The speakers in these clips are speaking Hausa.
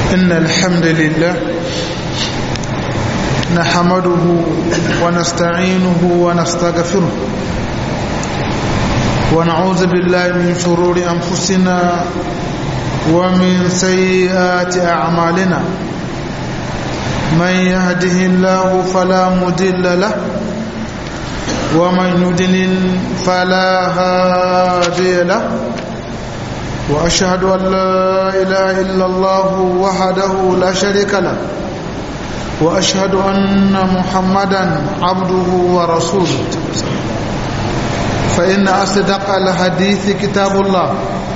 إن الحمد لله نحمده ونستعينه ونستغفره ونعوذ بالله من شرور أنفسنا ومن سيئات أعمالنا من يهده الله فلا مدل له ومن يدلل فلا هادي له وأشهد أن لا إله إلا الله وحده لا شريك له وأشهد أن محمدا عبده ورسوله فإن أصدق الحديث كتاب الله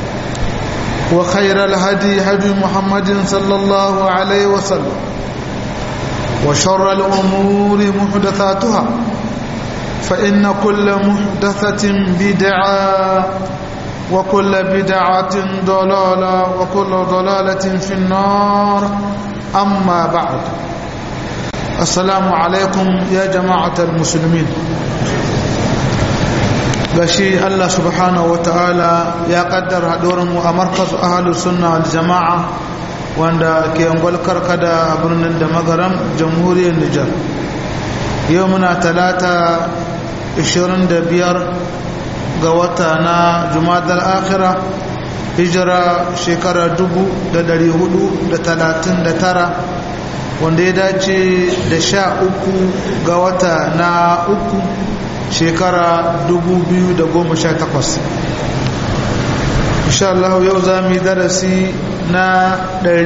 وخير الهدي هدي محمد صلى الله عليه وسلم وشر الأمور محدثاتها فإن كل محدثة بدعة وكل بدعة ضلالة وكل ضلالة في النار أما بعد السلام عليكم يا جماعة المسلمين gashi Allah subhanahu wa ta'ala ya kaddara mu a markaz ahalus sunna wal jama'a wanda ke angwal karkada a birnin da magaram jamhuriyar Nijar yau muna talata 25 ga wata na jumadar akhira hijira shekara 439 wanda ya dace da sha uku ga wata na uku shekara 2018 insha Allah yau za mu yi darasi na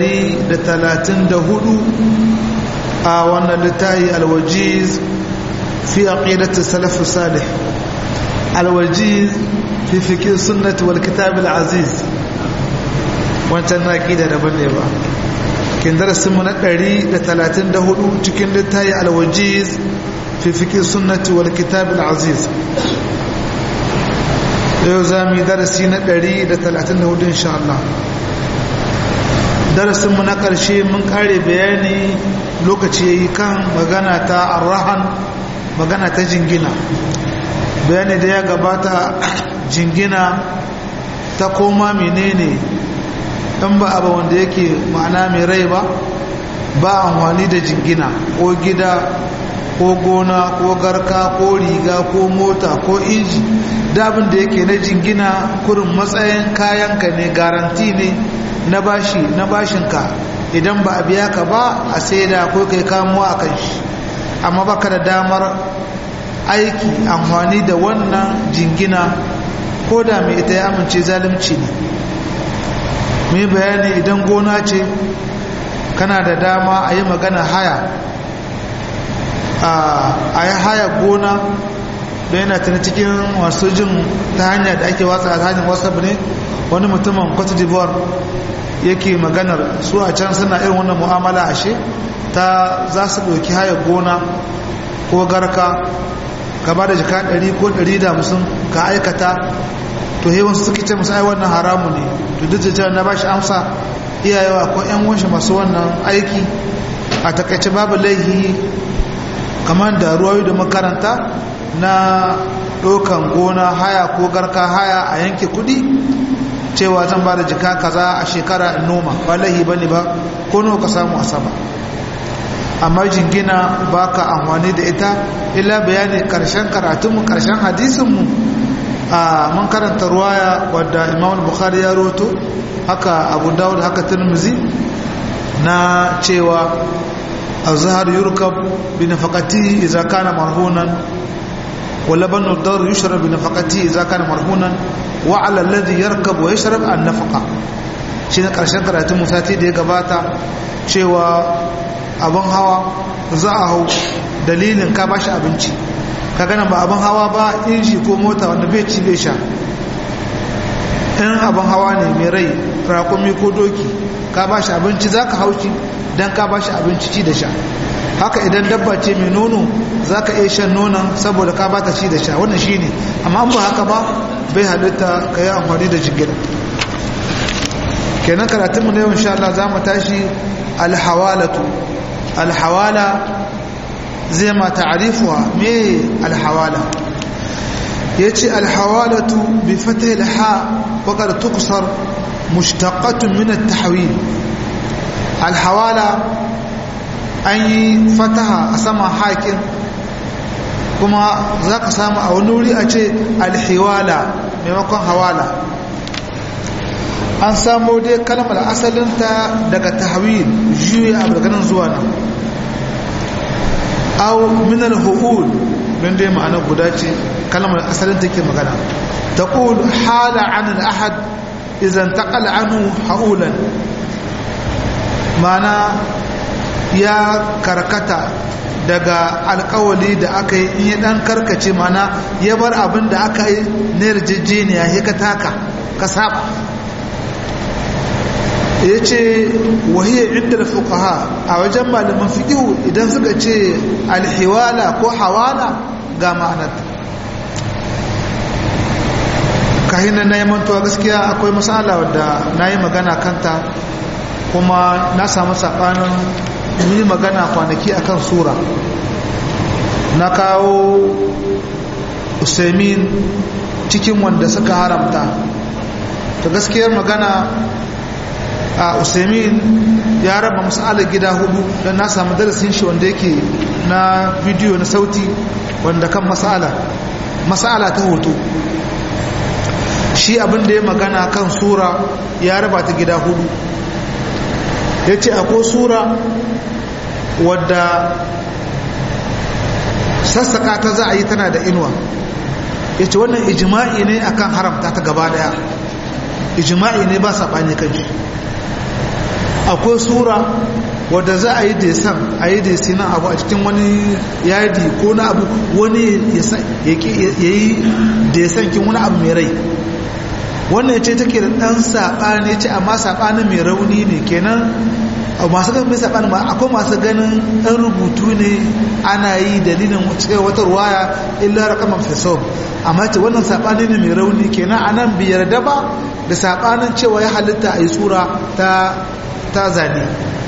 134 a wannan littafi alwajiz fi aqidati salaf salih alwajiz fi fikir sunnati wal kitab aziz wancan na aqida daban ne ba kin darasin mu na 134 cikin littafi alwajiz في فكر السنة والكتاب العزيز yau za mu yi darasi na 134 insha Allah darasinmu na ƙarshe mun ƙare bayani lokaci ya yi kan magana ta arrahan magana ta jingina bayani da ya gabata jingina ta koma menene ɗan ba abu wanda yake ma'ana mai rai ba ba amfani da jingina ko gida ko gona ko garka ko riga ko mota ko inji dabin da yake na jingina kurin matsayin kayanka ne garanti ne na bashi na bashinka idan ba a biya ka ba a saida ko kai kamuwa a kan shi amma baka da damar aiki amfani da wannan jingina ko da mai ita ya amince zalunci ne mai bayani idan gona ce kana da dama a yi magana haya a yi haya gona da yana tana cikin wasu jin ta hanya da ake watsa a hanyar whatsapp ne wani mutumin cote d'ivoire yake maganar su a can suna irin wannan mu'amala ashe ta za su ɗauki haya gona ko garka ka ba da jika 100 ko 150 ka aikata to hewan su suke ce musu ai wannan haramu ne to duk da cewa na ba shi amsa iyayewa ko 'yan wanshi masu wannan aiki a takaice babu laihi kamar da ruwayo da makaranta na ɗaukan gona haya ko garka haya a yanke kudi cewa zan ba da jika kaza a shekara in noma ba lahi ba ne ba ko nawa ka samu a sama amma jingina ba ka amfani da ita illa bayani karshen karatunmu karshen hadisinmu a mun karanta ruwaya wadda imam bukhari ya roto haka abu dawud haka tirmizi na cewa الزهر يركب بنفقته إذا كان مرهونا ولبن الدار يشرب بنفقته إذا كان مرهونا وعلى الذي يركب ويشرب النفقة shine karshen karatun musati da ya gabata cewa abin hawa za a hau dalilin ka bashi abinci ka gana ba abin hawa ba inji ko mota wanda bai ci bai sha in abin hawa ne mai rai rakumi ko doki ka bashi abinci za ka hauci don ka ba shi abinci ci da sha haka idan dabba ce mai nono za ka iya shan nonon saboda ka ba ta ci da sha wannan shi ne amma ba haka ba bai halitta ka yi amfani da jigila kenan karatunmu na yau insha Allah za mu tashi alhawalatu alhawala zai ma ta'arifuwa me alhawala ya ce alhawalatu bi fatah ha waƙar tukusar mushtaqatun min at-tahwil alhawala an yi fataha a saman haƙin kuma za ka samu a wani wuri a ce alhiwala maimakon hawala an samu dai kalmar asalinta daga tahwil juya abu daga nan zuwa nan au minal hu'ul don dai ma'ana guda ce kalmar asalin take magana taqul hala an al-ahad idan taqala anhu haulan mana ya karkata daga alkawali da aka yi in ya dan karkace mana ya bar abin da aka yi na yarjejeniya ya ka taka ka saba ya ce wahiyar inda fuqaha a wajen malaman fiƙihu idan suka ce alhiwala ko hawala ga ma'anarta kahinan na yi mantuwa gaskiya akwai matsala wadda na yi magana kanta kuma na samu saɓanin yi magana kwanaki akan sura na kawo usaimin cikin wanda suka haramta ta gaskiyar magana a usaimin ya raba masala gida hudu don na samu darasin shi wanda yake na bidiyo na sauti wanda kan masala masala ta hoto shi abin da ya magana kan sura ya raba ta gida hudu ya ce akwai sura wadda sassaka ta za a yi tana da inuwa ya ce wannan ijima'i ne akan haramta ta gaba daya ijima'i ne ba saɓani kan shi akwai sura wadda za a yi desan a yi desi na abu a cikin wani yadi ko na abu wani ya yi desan kin wani abu mai rai wannan ce take da ɗan saɓani ce amma saɓani mai rauni ne kenan masu ganin mai saɓani ba akwai masu ganin ɗan rubutu ne ana yi dalilin wata ruwaya illa rakaman fesom amma ce wannan saɓani ne mai rauni kenan a nan biyar da ba da saɓanin cewa ya halitta a yi tsura ta ta zane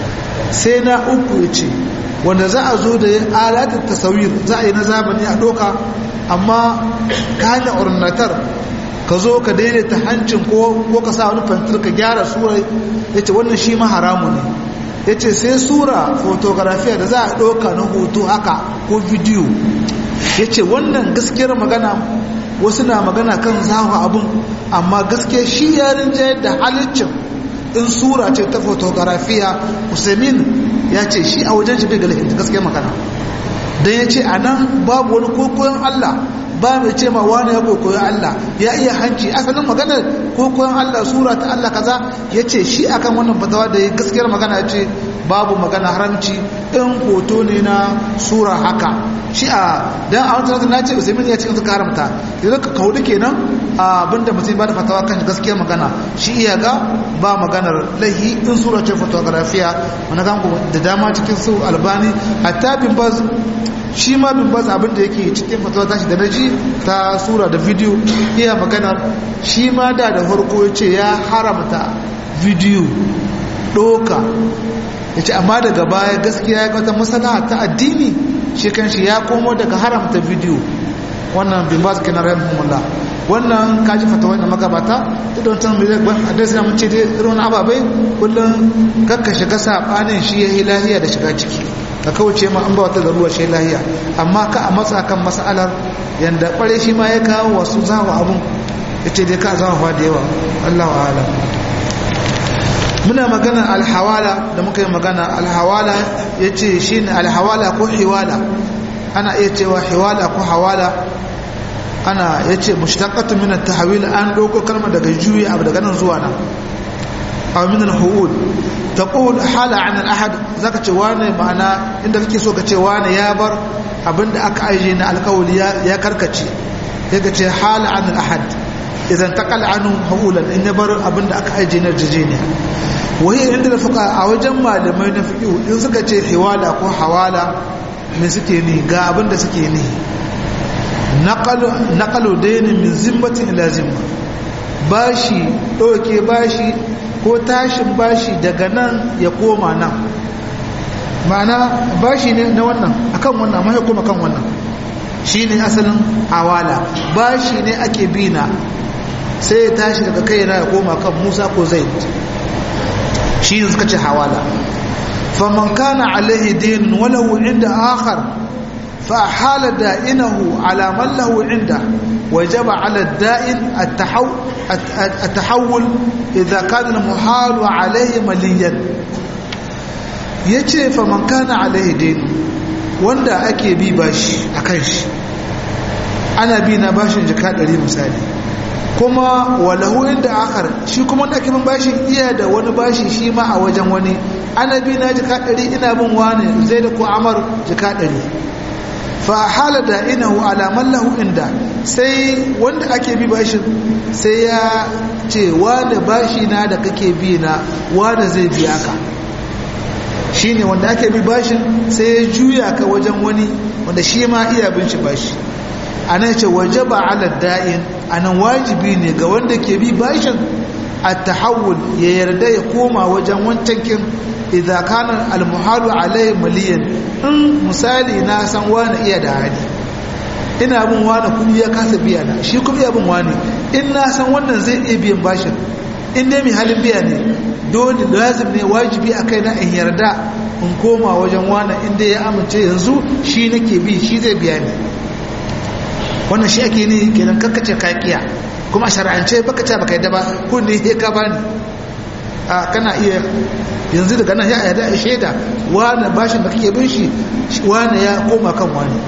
sai na uku ya ce wanda za a zo da alatar tasawir za a yi na zamani a doka amma ka hanyar ornatar ka zo ka daidaita hancin ko ka sa wani fantir ka gyara sura ya ce wannan shi ma haramu ne ya ce sai sura fotografiya da za a ɗauka na hoto haka ko bidiyo ya ce wannan gaskiyar magana wasu na magana kan zawa abun amma gaskiya shi yarin jayar da halittin in sura ce ta fotografiya usaimin ya ce shi a wajen shi bai galihin gaskiyar magana don ya ce a nan babu wani kokoyon allah ba mai ce ma wani ya kokoyon allah ya iya hanci asalin magana kokoyon allah sura ta allah kaza ya ce shi akan wannan fatawa da ya gaskiyar magana ya ce babu magana haramci in hoto ne na sura haka shi a dan a wata na ce usaimin ya cikin suka haramta yanzu ka kaudu kenan abinda mutum ba da fatawa kan gaskiyar magana shi iya ga ba maganar laihi in sura ce fotografiya wani gangu da dama cikin su albani hatta bin baz shi ma bin baz abinda yake cikin fatawa tashi da naji ta sura da bidiyo iya maganar shi ma da da farko ya ce ya haramta bidiyo doka ya ce amma daga baya gaskiya ya wata masana ta addini shi kan shi ya komo daga haramta bidiyo wannan bin ba su kenan rahimahullah wannan kaji fata wannan magabata duk da wancan mai ban adres na mace dai irin wani ababai kullum kakka shiga sabanin shi ya yi lahiya da shiga ciki ka kauce ma an ba wata garuwa shi lahiya amma ka a matsa kan mas'alar yanda kware shi ma ya kawo wasu zawa abun ya ce dai ka zama fa da yawa allahu alam muna magana alhawala da muka yi magana alhawala ya ce shi ne alhawala ko hiwala ana iya cewa hiwala ko hawala ana ya ce mushtaqatu min at-tahwil an dauko kalma daga juyi abu daga nan zuwa nan aw min al-huud taqul hala an al-ahad zaka ce wane ma'ana inda kake so ka ce wane ya bar abinda aka aje na alkawli ya karkace yaka ce hala an al-ahad idan taqal anhu hawlan in ya bar abinda aka aje na jijiniya wahiyar inda da fuka a wajen malamai na fiƙi in suka ce hiwala ko hawala me suke ni ga abinda suke ni naƙalo dainin min zimmatin ila zimma bashi ɗauke bashi ko tashin bashi daga nan ya koma nan ma'ana bashi ne na wannan akan wannan amma ya koma kan wannan shi ne asalin hawala bashi ne ake bina sai ya tashi daga kai na ya koma kan musa ko zaid shi suka ce hawala faman kana alaihi din walahu inda akhar fa hala da'inahu ala man lahu inda wajaba ala da'in at-tahawul idza kana al-muhal alayhi maliyan yace faman kana alaihi din wanda ake bi bashi akan shi ana bi na bashin jika 100 misali kuma walahu inda akar shi kuma wanda ake bin bashin iya da wani bashi shi ma a wajen wani ana bi na jika ɗari ina bin wani zai da ko amar jika ɗari fa hala da inahu alaman lahu inda sai wanda ake bi bashin sai ya ce wani bashi na da kake bi na wani zai biya ka shine wanda ake bi bashin sai ya juya ka wajen wani wanda shi ma iya bin shi bashi a nan ce waje ba ala da'in a nan wajibi ne ga wanda ke bi bashin a tahawul ya yarda ya koma wajen wancan kin idza kana almuhalu alai maliyan in misali na san wani iya da hali ina bin wani kudi ya kasa biya na shi kuma iya bin wani in na san wannan zai iya biyan bashin in dai mai halin biya ne dole lazim ne wajibi a kai na in yarda in koma wajen wani inda ya amince yanzu shi nake bi shi zai biya ni wannan shi ake ne kenan kakkace kakiya kuma a shara'ance baka ce baka yadda ba kun ne ya ka bani a kana iya yanzu daga nan ya yada a shaida wani bashin da kake bin shi wani ya koma kan wani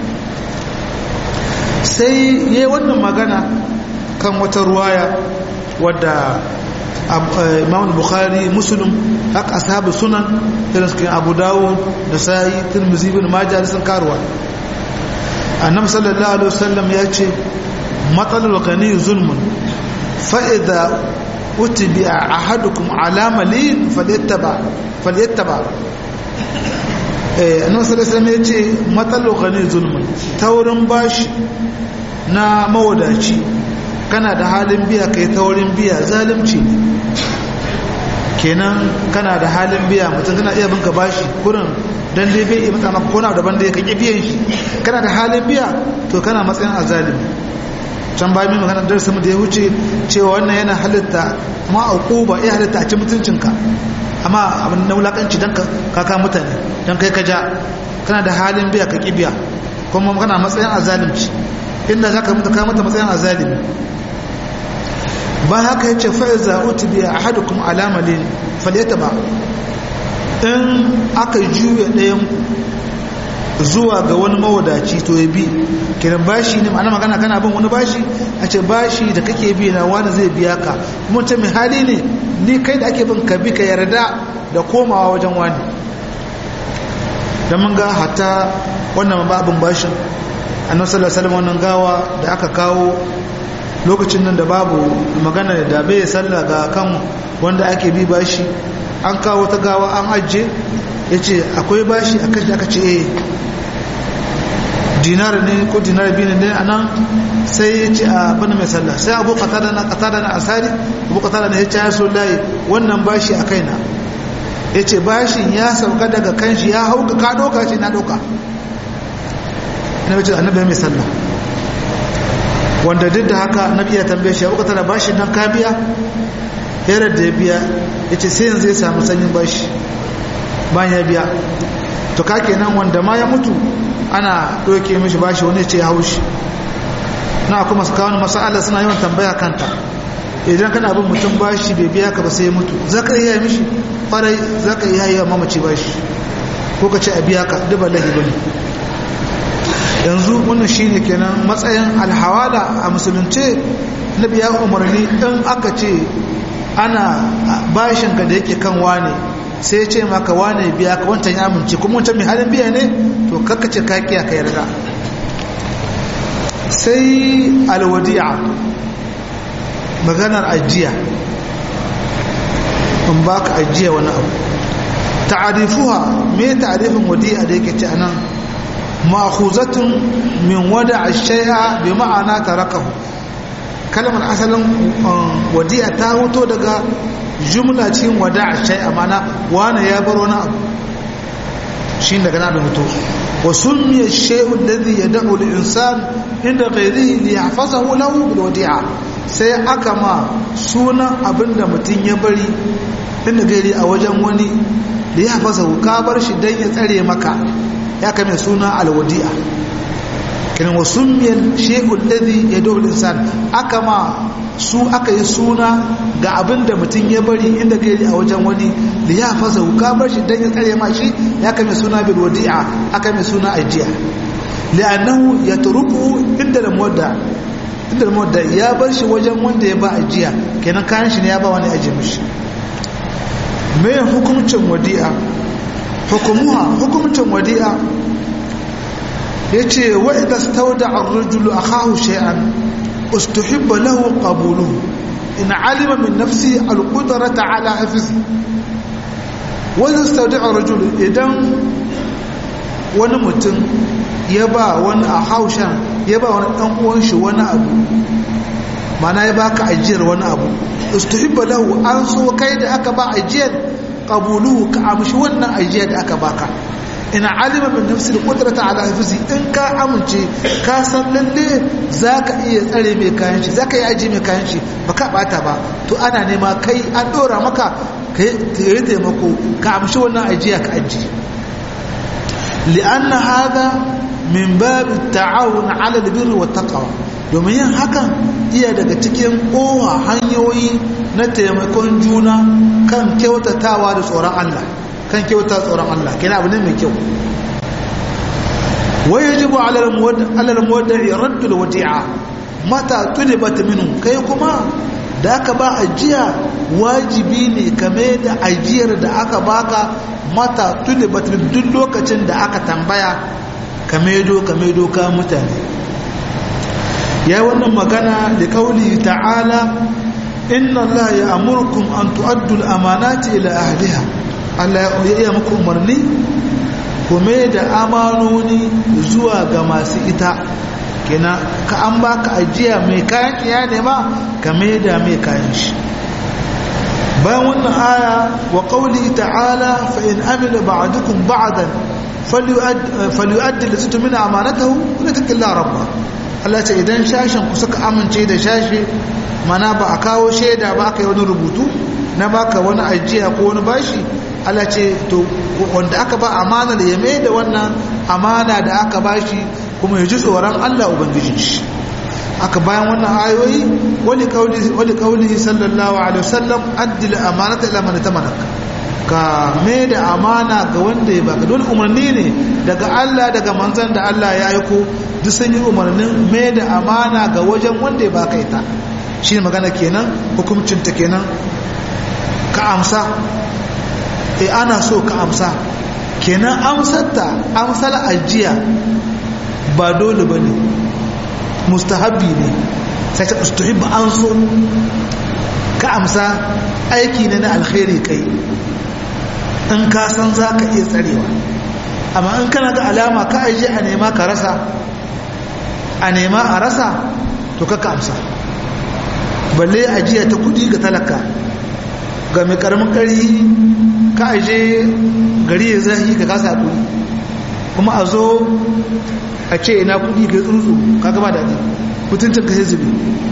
sai yi wannan magana kan wata ruwaya wadda imam bukhari muslim haka ashabu sunan irin su abu dawud da sa'i tirmidhi ibn majah sun karuwa annabi sallallahu alaihi wasallam ya ce matsalar gani zulmun fa idza utibi ahadukum ala malin falyattaba falyattaba eh annabi sallallahu alaihi wasallam ya ce matsalar gani zulmun taurin bashi na mawadaci kana da halin biya kai taurin biya zalunci ne kenan kana da halin biya mutum kana iya binka bashi kurin dan dai bai iya maka kona daban da ya kake biyan shi kana da halin biya to kana matsayin azalimi can bayan mai magana darsa da ya wuce cewa wannan yana halitta ma ba iya halitta a ci mutuncinka amma abin na wulakanci don kaka mutane don kai ka ja kana da halin biya ka ƙi biya kuma kana matsayin azalimci inda za ka mutu ka mata matsayin azalimi ba haka ya ce fa'iza utu biya a hadu kuma alamalin falyata ba in aka juya ɗayan zuwa ga wani mawadaci to ya bi kiran bashi ne ma'ana magana kana bin wani bashi a ce bashi da kake bi na wani zai biya ka kuma ce mai hali ne ni kai da ake bin ka bi ka yarda da komawa wajen wani da mun ga hatta wannan babin bashin annabi sallallahu alaihi wannan gawa da aka kawo lokacin nan da babu magana da bai sallah ga kan wanda ake bi bashi an kawo ta gawa an ajiye ya ce akwai bashi a kan aka ce eh dinar ne ko dinar biyu ne a nan sai ya ce a bane mai sallah sai abu katada na katada na asari abu katada na ya ce ya so layi wannan bashi a kaina ya ce bashin ya sauka daga kanshi ya hau ka doka ce na doka na wace annabi mai sallah wanda duk da haka annabi ya tambaye shi abu katada bashin nan ka biya yarar da ya biya ya ce sai yanzu ya samu sanyin bashi bayan ya biya to ka kenan wanda ma ya mutu ana ɗauke mishi bashi wani ce ya haushi na kuma su kawo masala suna yawan tambaya kanta idan kana bin mutum bashi bai biya ka ba sai ya mutu za ka iya mishi farai za ka iya yi wa mamaci bashi ko ka ce a biya ka duba lahi bane yanzu wannan shine kenan matsayin alhawala a musulunce na biya umarni in aka ce ana bashin ka da yake kan wane sai ce maka wane biya ka wancan ya amince kuma wancan mai halin biya ne to kakkace ka kiya ka yarda sai alwadi'a maganar ajiya in baka ajiya wani abu ta'arifuha me ta'arifin wadi'a da yake ce anan ma'khuzatun min wada'a shay'a bi ma'ana tarakahu kalmar asalin wadi'a ta hoto daga jumla cikin wada'a shay'a mana wani ya bar wani abu shi daga na da hoto wa summiya shay'u alladhi yad'u al-insan inda ghayrihi li yahfazahu lahu bil wadi'a sai aka ma sunan abinda mutum ya bari inda gairi a wajen wani da ya fasa ka bar shi don ya tsare maka ya kame suna alwadi'a kinan wa summiyal shay'ul ladhi yad'u al-insan aka ma su aka yi suna ga abin da mutum ya bari inda gairi a wajen wani da ya fasa ka bar shi don ya tsare ma shi ya kame suna bil wadi'a aka mai suna ajiya li'annahu yatruku inda da muwadda inda da muwadda ya bar shi wajen wanda ya ba ajiya kenan kayan shi ne ya ba wani ajiye mishi mai hukumcin wadi'a hukumuha hukumcin wadi'a ya ce wa idan stauda ar-rajulu akahu shay'an ustuhibba lahu qabuluhu in alima min nafsi al-qudrata ala hafzi wa idan stauda ar-rajulu idan wani mutum ya ba wani a haushen ya ba wani dan uwan shi wani abu mana ya baka ajiyar wani abu ustuhibba lahu an so kai da aka ba ajiyar qabuluhu ka amshi wannan ajiyar da aka baka ina alima min nafsi qudrata ala hifzi in ka amince ka san lalle zaka iya tsare mai kayan shi zaka yi aji mai kayan shi baka bata ba to ana nema kai an dora maka kai taimako ka amshi wannan ajiya ka aji li'anna hada min babu ta'awun ala albirri wat taqwa domin yin hakan iya daga cikin kowa hanyoyi na taimakon juna kan kyautatawa da tsoron Allah kan kyauta tsoron Allah kina abu ne mai kyau wai yajibu ala al-muwadda'i raddu al-wadi'a mata tulibat minhu kai kuma da aka ba ajiya wajibi ne kame da ajiyar da aka baka mata tulibat min duk lokacin da aka tambaya kame do kame do ka mutane ya wannan magana da kauli ta'ala inna Allah ya amurkum an tu'addu al-amanati ila ahliha Allah ya iya muku umarni kuma da amanoni zuwa ga masu ita kina ka an baka ajiya mai kayan iya nema ka da mai kayan shi bayan wannan aya wa qawli ta'ala fa in amila ba'dukum ba'dan falyu'addi allati tumina amanatahu wa yattaqillaha rabba Allah ce idan shashin ku suka amince da shashi mana ba a kawo shaida ba aka yi wani rubutu na baka wani ajiya ko wani bashi Allah ce to wanda aka ba amana da ya mai da wannan amana da aka bashi kuma ya ji tsoron Allah ubangijin shi aka bayan wannan ayoyi wali kauli wali kauli sallallahu alaihi wasallam addil amanata ila man tamanaka ka mai da amana ga wanda ya baka dole umarni ne daga Allah daga manzon da Allah ya aiko duk sun yi umarnin mai da amana ga wajen wanda ya baka ita shi magana kenan hukuncin ta kenan ka amsa e ana so ka amsa kenan amsarta amsar ajiya ba dole ba ne mustahabbi ne sai ta ustuhibba an so ka amsa aiki ne na alkhairi kai in ka san za ka iya tsarewa amma in kana ga alama ka aje a nema ka rasa a nema a rasa to ka amsa balle ajiya ta kudi ga talaka ga mai karamin kari ka aje gari ya zahi ka kasa kudi kuma a zo a ce ina kudi ga tsuntsu ka gaba daɗi mutuncin ka sai zube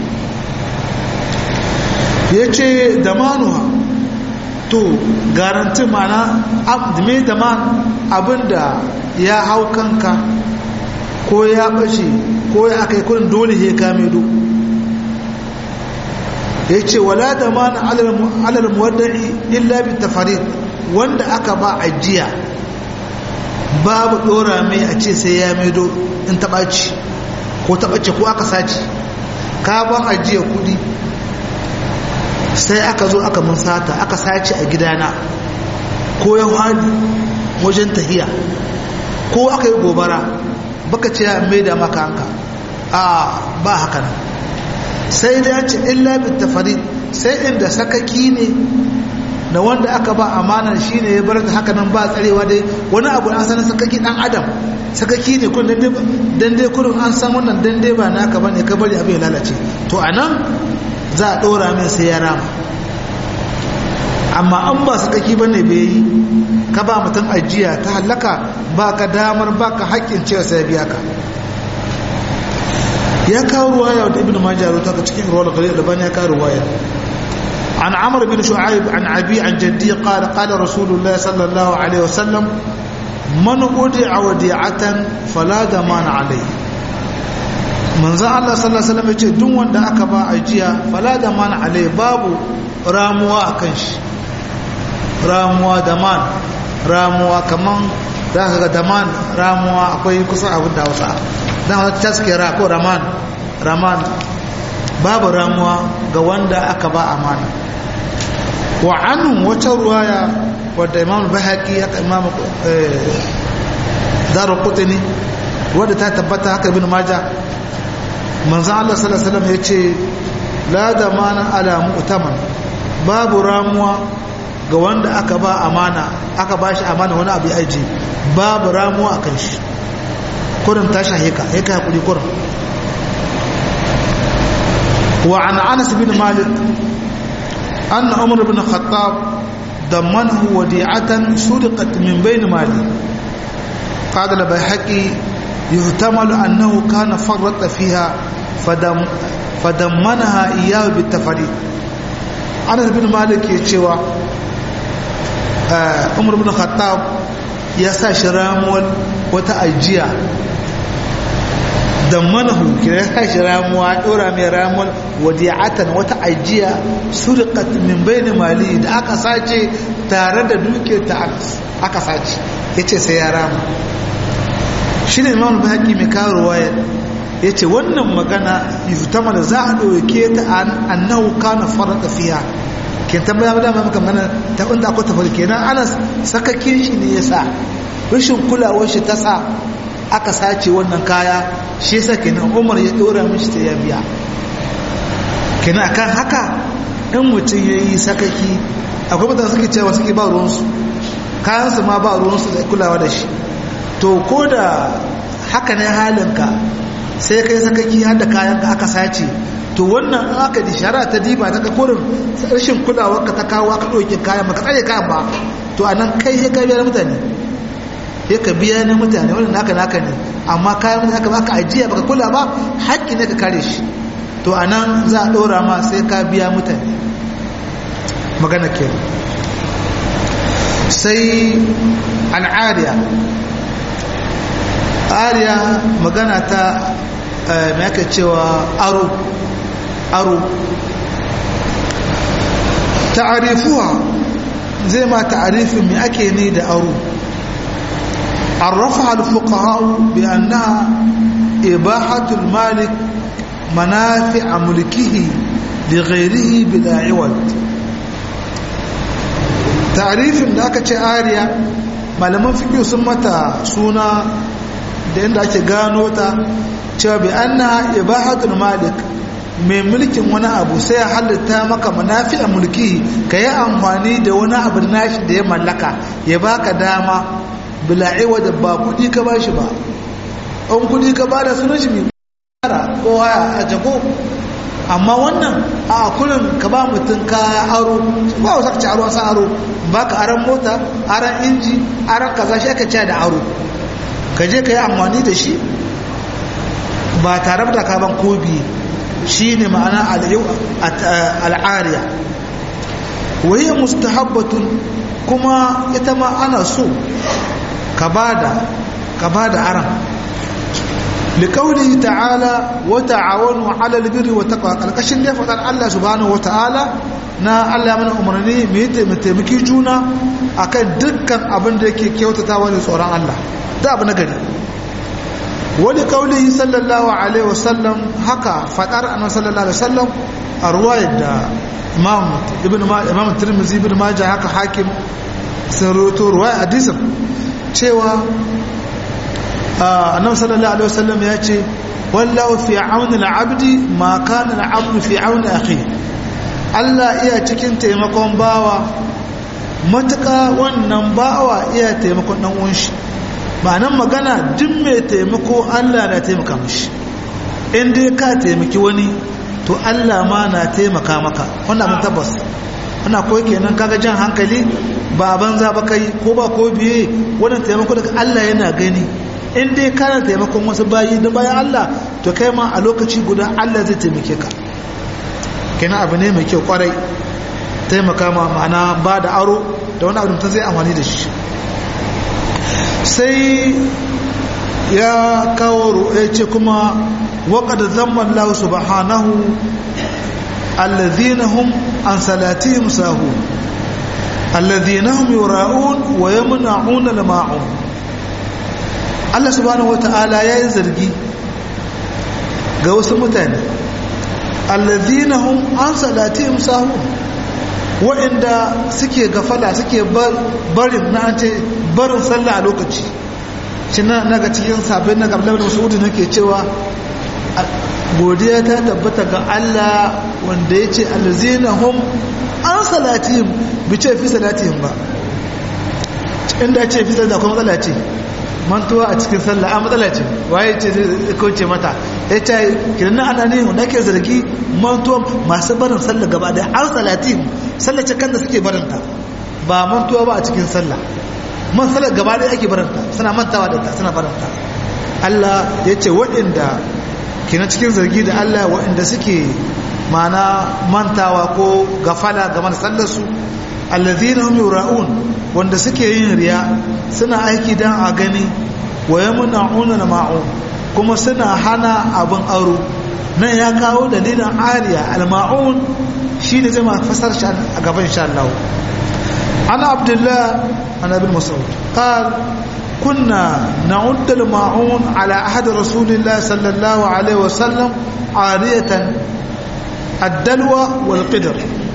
ya ce da manuwa to garanti mana mai da man abinda ya hau kanka ko ya ɓace ko ya aka yi kudin dole ya kame do ya ce wala da man alal muwaddai illa bi tafarid wanda aka ba ajiya babu dora mai a ce sai ya maido in taɓaci ko taɓace ko aka sace ka ban ajiya kudi sai aka zo aka mun sata aka sace a gidana ko ya hali wajen tahiya ko aka yi gobara baka ce ya mai da maka hanka a ba haka nan sai da ya ce illa bin tafari sai inda sakaki ne da wanda aka ba amanar shi ne ya bar da haka nan ba tsarewa dai wani abu an sanar sakaki dan adam sakaki ne kun dan dai kurin an san wannan dan dai ba naka bane ka bari abin ya lalace to anan za a ɗora min sai ya rama amma an ba sakaki ba ne bai yi ka ba mutum ajiya ta hallaka ba ka damar ba ka haƙƙin cewa sai biya ka ya kawo ruwaya wadda ibn majah ta ka cikin ruwa da ya kawo ruwaya عن عمرو بن شعيب عن أبي عن جدي قال قال رسول الله صلى الله عليه وسلم من ودع وديعة فلا ضمان عليه manzo Allah sallallahu alaihi wasallam yace duk wanda aka ba ajiya fala da man alai babu ramuwa akan shi ramuwa da man ramuwa kaman za ka ga da man ramuwa akwai kusa abin da Hausa dan wata taskira ko raman raman babu ramuwa ga wanda aka ba amana wa anhu wata ruwaya wadda Imam Bahaqi haka Imam Daruqutni wadda ta tabbata haka Ibn Majah manzan Allah salasalam ya ce la da mana ala mu'taman babu ramuwa ga wanda aka ba amana aka ba shi amana wani abu aji babu ramuwa a kan shi kurin ta shahika ya ka haƙuri kurin wa an anas bin malik an umar bin khattab ضمنه وديعة سرقت من بين مالي قال البيهقي يحتمل أنه كان فرط فيها فدم فدمنها إياه بالتفريط أنس بن مالك يتشوى عمر بن الخطاب يسا شرامول وتأجيا dammanahu kira ya shi ramuwa ɗora mai ramuwar wadiyatan wata ajiya surikat min bayni mali da aka sace tare da duke ta aka sace ya ce sai ya rama shi ne imam baki mai kawo ruwaya ya ce wannan magana yutama da za a ɗauke ta annahu kana fara tafiya ke tambaya da maka mana ta inda akwai tafari kenan ana sakakin shi ne ya sa rashin kulawar shi ta sa aka sace wannan kaya shi yasa kenan umar ya ɗora mishi ta ya biya kenan akan haka in mutum ya yi sakaki akwai mutane suke cewa suke ba ruwansu kayansu ma ba ruwansu da kulawa da shi to ko da haka ne halinka sai kai sakaki har da kayanka aka sace to wannan in aka di shara ta diba ta ka kurin rashin kulawar ka ta kawo aka ɗauke kayan ba ka tsare kayan ba to a nan kai sai ka biya na mutane sai ka biya na mutane wannan naka naka ne amma kayan mutane aka baka ajiya baka kula ba haƙƙi ne ka kare shi to a nan za a ɗora ma sai ka biya mutane magana ke sai al'ariya ariya magana ta mai aka cewa aro aro ta'arifuwa zai ma ta'arifin mai ake ne da aro عرفها الفقهاء بأنها إباحة المالك منافع ملكه لغيره بلا عوض تعريف ذاك آريا malaman fiƙi sun mata suna da inda ake gano ta cewa bi anna ibahatul malik mai mulkin wani abu sai ya halitta maka manafi'a mulki ka yi amfani da wani abu nashi da ya mallaka ya baka dama bila'iwa da ba kudi ka ba shi ba an kudi ka ba da sunan shi mai kara ko haya a jago amma wannan a kullum ka ba mutum kaya aro ba wasu ci aro sa aro ba ka aran mota aran inji aran kaza shi aka ce da aro ka je ka yi amfani da shi ba tare da ka ban kobi shi ne ma'ana al'ariya wahiyar mustahabbatun kuma ita ma ana so ka bada ka bada aran liqaulihi ta'ala wa ta'awanu 'ala al-birri wa taqwa kalkashin da fadar Allah subhanahu wa ta'ala na Allah mana umarni mu yi taimaki juna akan dukkan abin da yake kyautatawa da tsoron Allah da abu na gari wani kaulihi sallallahu alaihi wasallam haka fadar annabi sallallahu alaihi wasallam a ruwayar da imam ibn imam tirmidhi ibn majah haka hakim sun rawaito ruwaya hadisin cewa annabi sallallahu alaihi wasallam ya ce wallahu fi auni al-abdi ma kana al-abdu fi auni akhi Allah iya cikin taimakon bawa matuƙa wannan bawa iya taimakon dan uwan shi ma'anan magana duk mai taimako Allah na taimaka mishi in dai ka taimaki wani to Allah ma na taimaka maka wannan abin tabbas ana koyi kenan kaga jan hankali ba banza ba kai ko ba ko biye wannan taimako daga Allah yana gani in dai kana taimakon wasu bayi da bayan Allah to kai ma a lokaci guda Allah zai taimake ka kenan abu ne mai kyau kwarai taimaka ma ma'ana ba da aro da wani abu zai amfani da shi sai ya kawo ya ce kuma waƙada zamman lahu subhanahu allazina hum an salatihim sahun allazina hum yura'un wa yamna'un al-ma'un Allah subhanahu wata'ala yayi zargi ga wasu mutane allazina hum an salatihim sahun wa'inda suke gafala suke barin na ce barin sallah a lokaci shi na ga cikin sabbin na gabla da wasu nake cewa godiya ta tabbata ga Allah wanda ya ce allazina hum an salatihim bi ce fi salatihim ba inda ce fi sallah kuma matsala ce mantuwa a cikin sallah a matsala ce waye ce zai kauce mata ya ce kiran na ana ne wanda ke zargi mantuwa masu barin sallah gaba da an salatihim sallah ce kan da suke barinta ba mantuwa ba a cikin sallah man sallar gaba da ake barinta suna mantawa da ta suna barinta Allah ya ce waɗanda ke na cikin zargi da Allah waɗanda suke mana mantawa ko gafala game da sallarsu allazina hum yura'un wanda suke yin riya suna aiki dan a gani wa yamna'una al-ma'un kuma suna hana abin aro nan ya kawo dalilin ariya al-ma'un shine zai ma fasar shi a gaban insha Allah ana abdullah ana bin mas'ud qal كنا نعد الماعون على أحد رسول الله صلى الله عليه وسلم عارية الدلوى والقدر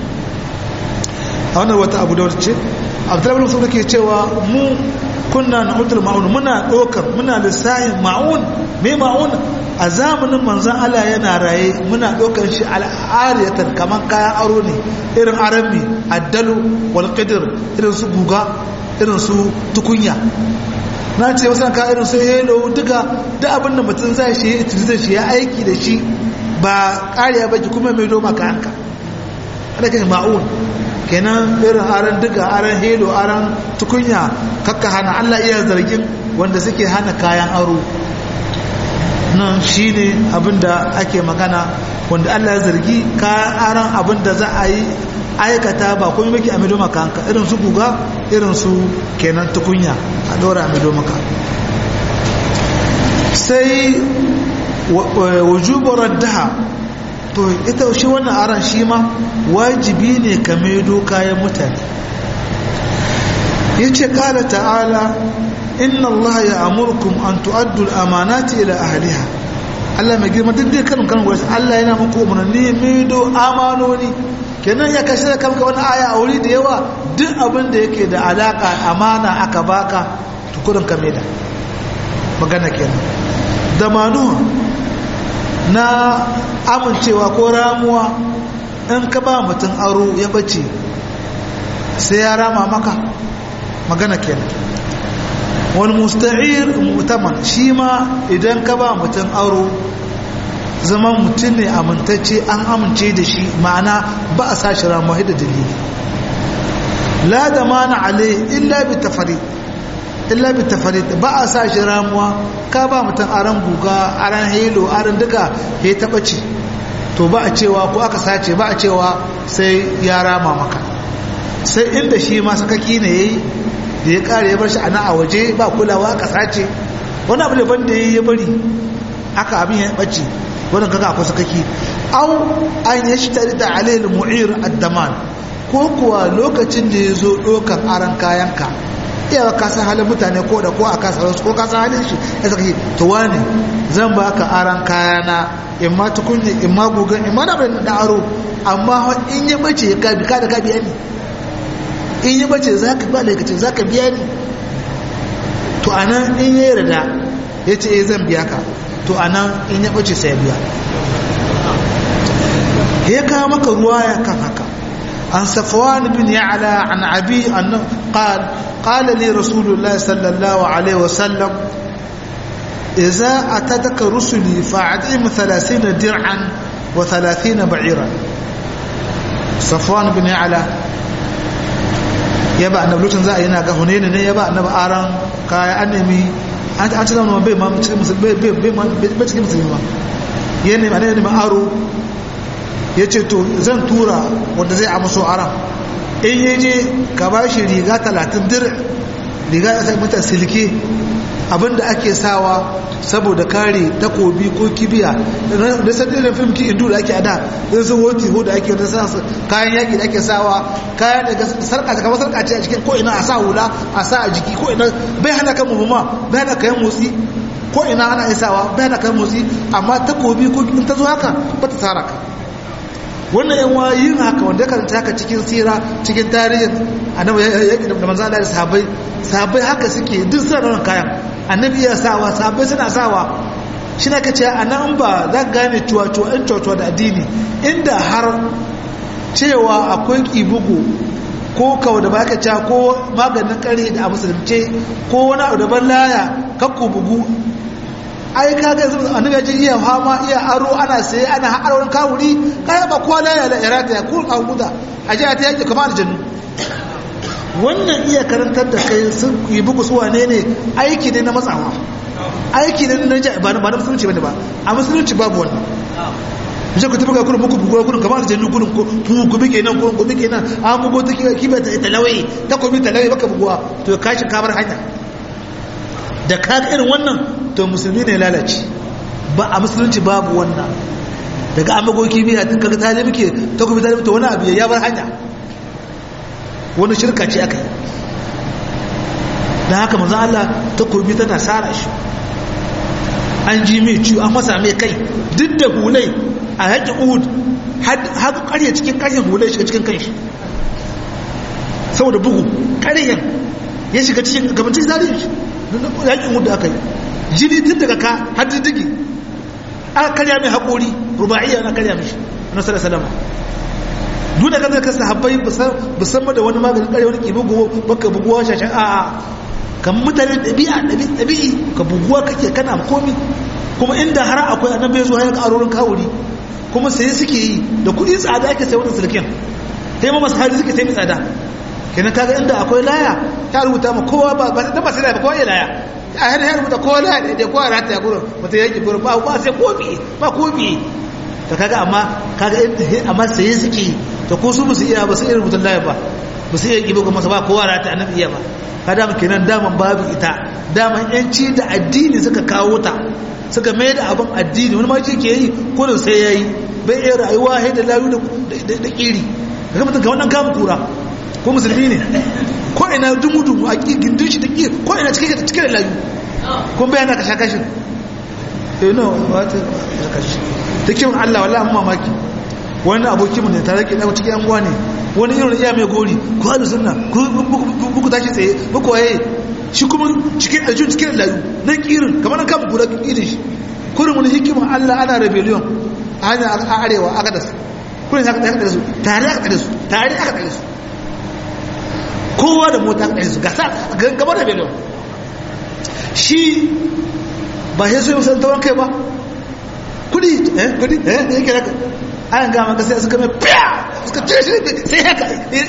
هنا وتا أبو داود عبد الله بن مسعود ke cewa mu kunna na'udul ma'un muna dokar muna lissahin ma'un me ma'un a zamanin manzon Allah yana raye muna dokar shi al'ariyatan kaman kayan aro ne irin arami addalu wal qidr irin su guga irin su tukunya na ce wasu ka irin su helo duka da abin da mutum zai shi ya zai shi ya aiki da shi ba kariya ba ki kuma mai doma ka hanka ana kan ma'un kenan irin aran duka aran helo aran tukunya kakka hana Allah iya zargin wanda suke hana kayan aro nan shine abin da ake magana wanda Allah ya zargi kayan aran abin da za a yi aikata ba kuma maki a mido maka hanka irin su guga irin su kenan tukunya a dora a mido maka sai wujubar raddaha to ita shi wannan aran shi ma wajibi ne ka maido kayan mutane ya ce kala ta'ala inna allaha ya amurkum an tu'addu al-amanati ila ahliha Allah mai girma duk dai kan kan wasu Allah yana muku umarni maido amanoni kenan ya kashe da kanka wani aya a wuri da yawa duk abin da yake da alaka amana aka baka tukurin ka da magana kenan da manuwa na amincewa ko ramuwa in ka ba mutum aro ya bace sai ya rama maka magana kenan wani musta'ir mutaman shi ma idan ka ba mutum aro zama mutum ne amintacce an amince da shi ma'ana ba a sa shi ramuwa da dalili la da mana ale illa bi tafari illa bi tafari ba a sa shi ramuwa ka ba mutum aran guga aran helo aran duka ya taba ce to ba a cewa ko aka sace ba a cewa sai ya rama maka sai inda shi ma sakaki ne yayi da ya kare ya bar shi ana a waje ba kulawa aka sace wani abu daban da ya bari aka abin ya bace wannan kaga akwai sakaki au an yashtari da alayhi mu'ir ad-daman ko kuwa lokacin da ya zo ɗaukar aran kayanka iya ka san halin mutane ko da ko a kasa wasu ko ka san halin shi ya saka to wani zan ba ka aran kayana in ma tukunye in ma gugan in ma na bai da aro amma in ya bace ka bi ka da ka biya ni in ya bace za ka ba da za ka biya ni to anan in ya yarda ya ce eh zan biya ka to anan in ya bace sai ya biya ya kawo maka ruwa ya kan haka عن صفوان بن يعلى عن أبي أنه قال قال لي رسول الله صلى الله عليه وسلم إذا أتتك رسلي فأعطيهم ثلاثين درعا وثلاثين بعيرا صفوان بن يعلى يبا أن بلوتن زا ينا هنين يبا أن أران كاي أنمي أنت أنت لما بي ما بي بي بي ما بي ما يعني أنا أنا أرو ya ce to zan tura wanda zai amso aran in ya je ka ba shi riga talatin dir riga ya sai mata silke abinda ake sawa saboda kare takobi ko kibiya da san irin fim ki indu da ake ada in sun hoti ho da ake wata sa kayan yaki da ake sawa kayan daga sarka ta kamar sarka ce a cikin ko ina a sa hula a sa a jiki ko ina bai hana kan muhimma bai hana kayan motsi ko ina ana isawa bai hana kayan motsi amma takobi ko in ta zo haka ba ta tsara ka wannan yan yin haka wanda ya karanta haka cikin sira cikin tarihin annabi ya da manzo Allah da sahabbai sahabbai haka suke duk suna da wannan kayan annabi ya sawa sahabbai suna sawa shi na kace anan ba za ka gane cuwa-cuwa in cuwa da addini inda har cewa akwai kibugu ko kawo da baka ca ko maganin kare da a musulunce ko wani abu da ban laya kakku bugu ai kaga yanzu annabi ya ji iya fama iya aro ana saye ana har wurin kawuri kai ba kowa la ya irata ya kun abuda a ji ta yake kamar aljannu wannan iya karantar da kai sun yi bugu su wane ne aiki ne na matsawa aiki ne na ja ba na musulunci bane ba a musulunci babu wannan je ku tabbata kullum muku bugu kullum kamar aljannu kullum ku ku bige nan ku bige nan an bugo ta kiba ta talawai ta komi talawai baka buguwa to kashi kamar hanya da kaga irin wannan to musulmi ne lalace ba a musulunci babu wannan daga an magoki biya tun kaga talibi ke ta kuma talibi to wani abu ya bar hanya wani shirka ce aka yi da haka manzan Allah ta kurbi tana sara shi an ji mai ciwo an masa mai kai duk da hulai a haƙi uhud haka ƙarya cikin ƙaryan hulai shiga cikin kanshi saboda bugu ƙaryan ya shiga cikin gabancin zariya shi yaƙin uhud da aka yi jini tun daga ka har diddigi aka karya mai haƙori ruba'iyya na karya mishi na sallar salama duk da kasar kasa habbai musamman da wani maganin karya wani kibi gugu baka buguwa shashen a kan mutane ɗabi'a ɗabi'i ka buguwa kake kana komi kuma inda har akwai annabi zuwa ya ƙarorin kawuri kuma sai suke yi da kuɗi tsada ake sai wannan sulkin sai ma masu hali suke sai mai tsada kenan kaga inda akwai laya ta rubuta ma kowa ba ba ba sai ba kowa ya laya a har har rubuta kowa laya da kowa rata ya gurin mutum yake gurin ba ba sai kofi ba kofi to kaga amma kaga amma sai suke to ko su ba su iya ba su iya rubutun laya ba ba su iya gibo ga masa ba kowa rata annabi iya ba kada mu kenan daman babu ita daman yanci da addini suka kawo ta suka mai da abin addini wani ma ke yi kurin sai yayi bai iya rayuwa sai da layu da kiri kaga mutum ga wannan kamun kura ko musulmi ne ko ina dumu-dumu a gindin shi da ƙi ko ina cike da layu kun bayana ka sha kashin eh no wata sha kashin da kyau Allah wala amma mamaki wani abokin mu ne tare ke dawo cikin yanguwa ne wani irin iya mai gori ko halu sunna ko buku tashi tsaye buku waye shi kuma cikin da jin cikin layu na kirin kamar kan gura kirin shi kurin wani hikima Allah ana rebellion a hanyar arewa aka da su kurin aka da su tare aka da su tare aka da su kowa da mota ɗaya su gasa gaba da belon shi ba ya so yi musamman tauran kai ba kudi eh kudi eh ne yake raka an gama ka sai suka mai fiya suka cire shi sai haka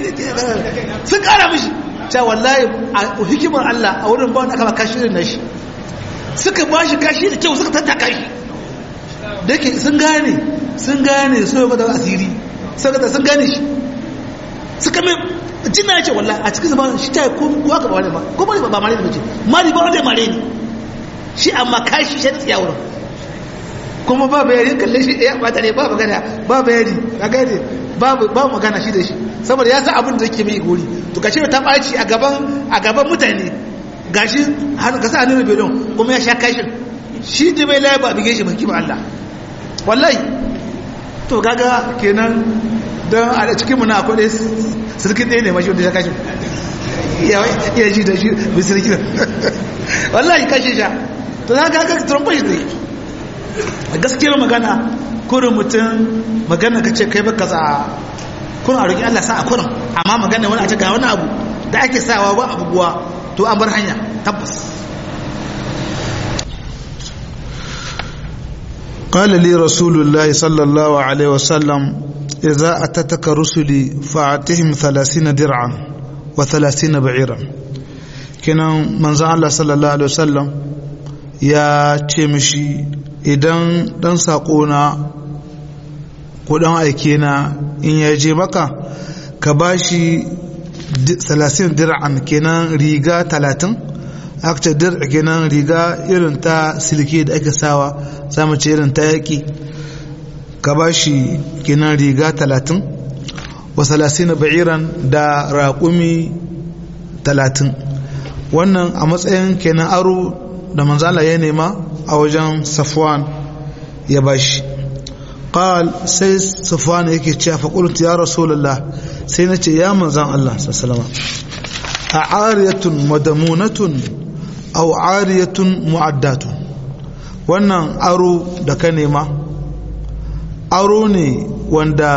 sun kara mishi cewa wallahi a hikimar Allah a wurin ba wanda aka ba kashi irin na shi suka ba shi kashi da kyau suka tattaka shi da yake sun gane sun gane so ya bada asiri sun gane shi suka mai jina ya ce walla a cikin zama shi ta yi ko aka ba wani ba ko bari ba mare ne ce mari ba wanda mare ne shi amma kashi shi da tsiya wurin kuma ba bayani kalle shi ya ba tare ba magana ba bayani ka gane ba ba magana shi da shi saboda ya san abin da yake mai gori to kashi ta baci a gaban a gaban mutane gashi har ka sa hannun belon kuma ya sha kashin shi da bai laye ba bige shi ba kima Allah wallahi to gaga kenan don a cikinmu na akwai ɗaya sirkin ɗaya ne mashi wanda ya kashe iya ji da shi bai sirkin wallahi kashe sha to za ka haka trumpa shi zai a gaskiyar magana kurin mutum magana ka ce kai baka za kurin a roƙi allah sa a kurin amma magana wani a ce ga wani abu da ake sawa ba abubuwa to an bar hanya tabbas قال لي رسول الله صلى الله عليه وسلم إذا أتتك رسلي فأعطهم ثلاثين درعا وثلاثين بعيرا كنا من الله صلى الله عليه وسلم يا تمشي idan dan saƙona ko dan aike na in ya je maka ka bashi salasin dir'an kenan riga talatin aka ce dir kenan riga irin ta silke da ake sawa za mu ce irin ta yaƙi ka ba shi kenan riga talatin wa salasina ba'iran da raƙumi talatin wannan a matsayin kenan aro da manzala ya nema a wajen safwan ya ba shi قال سي صفوان yake cewa fa qultu ya rasulullah sai nace ya manzan Allah sallallahu alaihi a'ariyatun madamunatun aw ariyatun mu'addatun wannan aro da ka nema aro ne wanda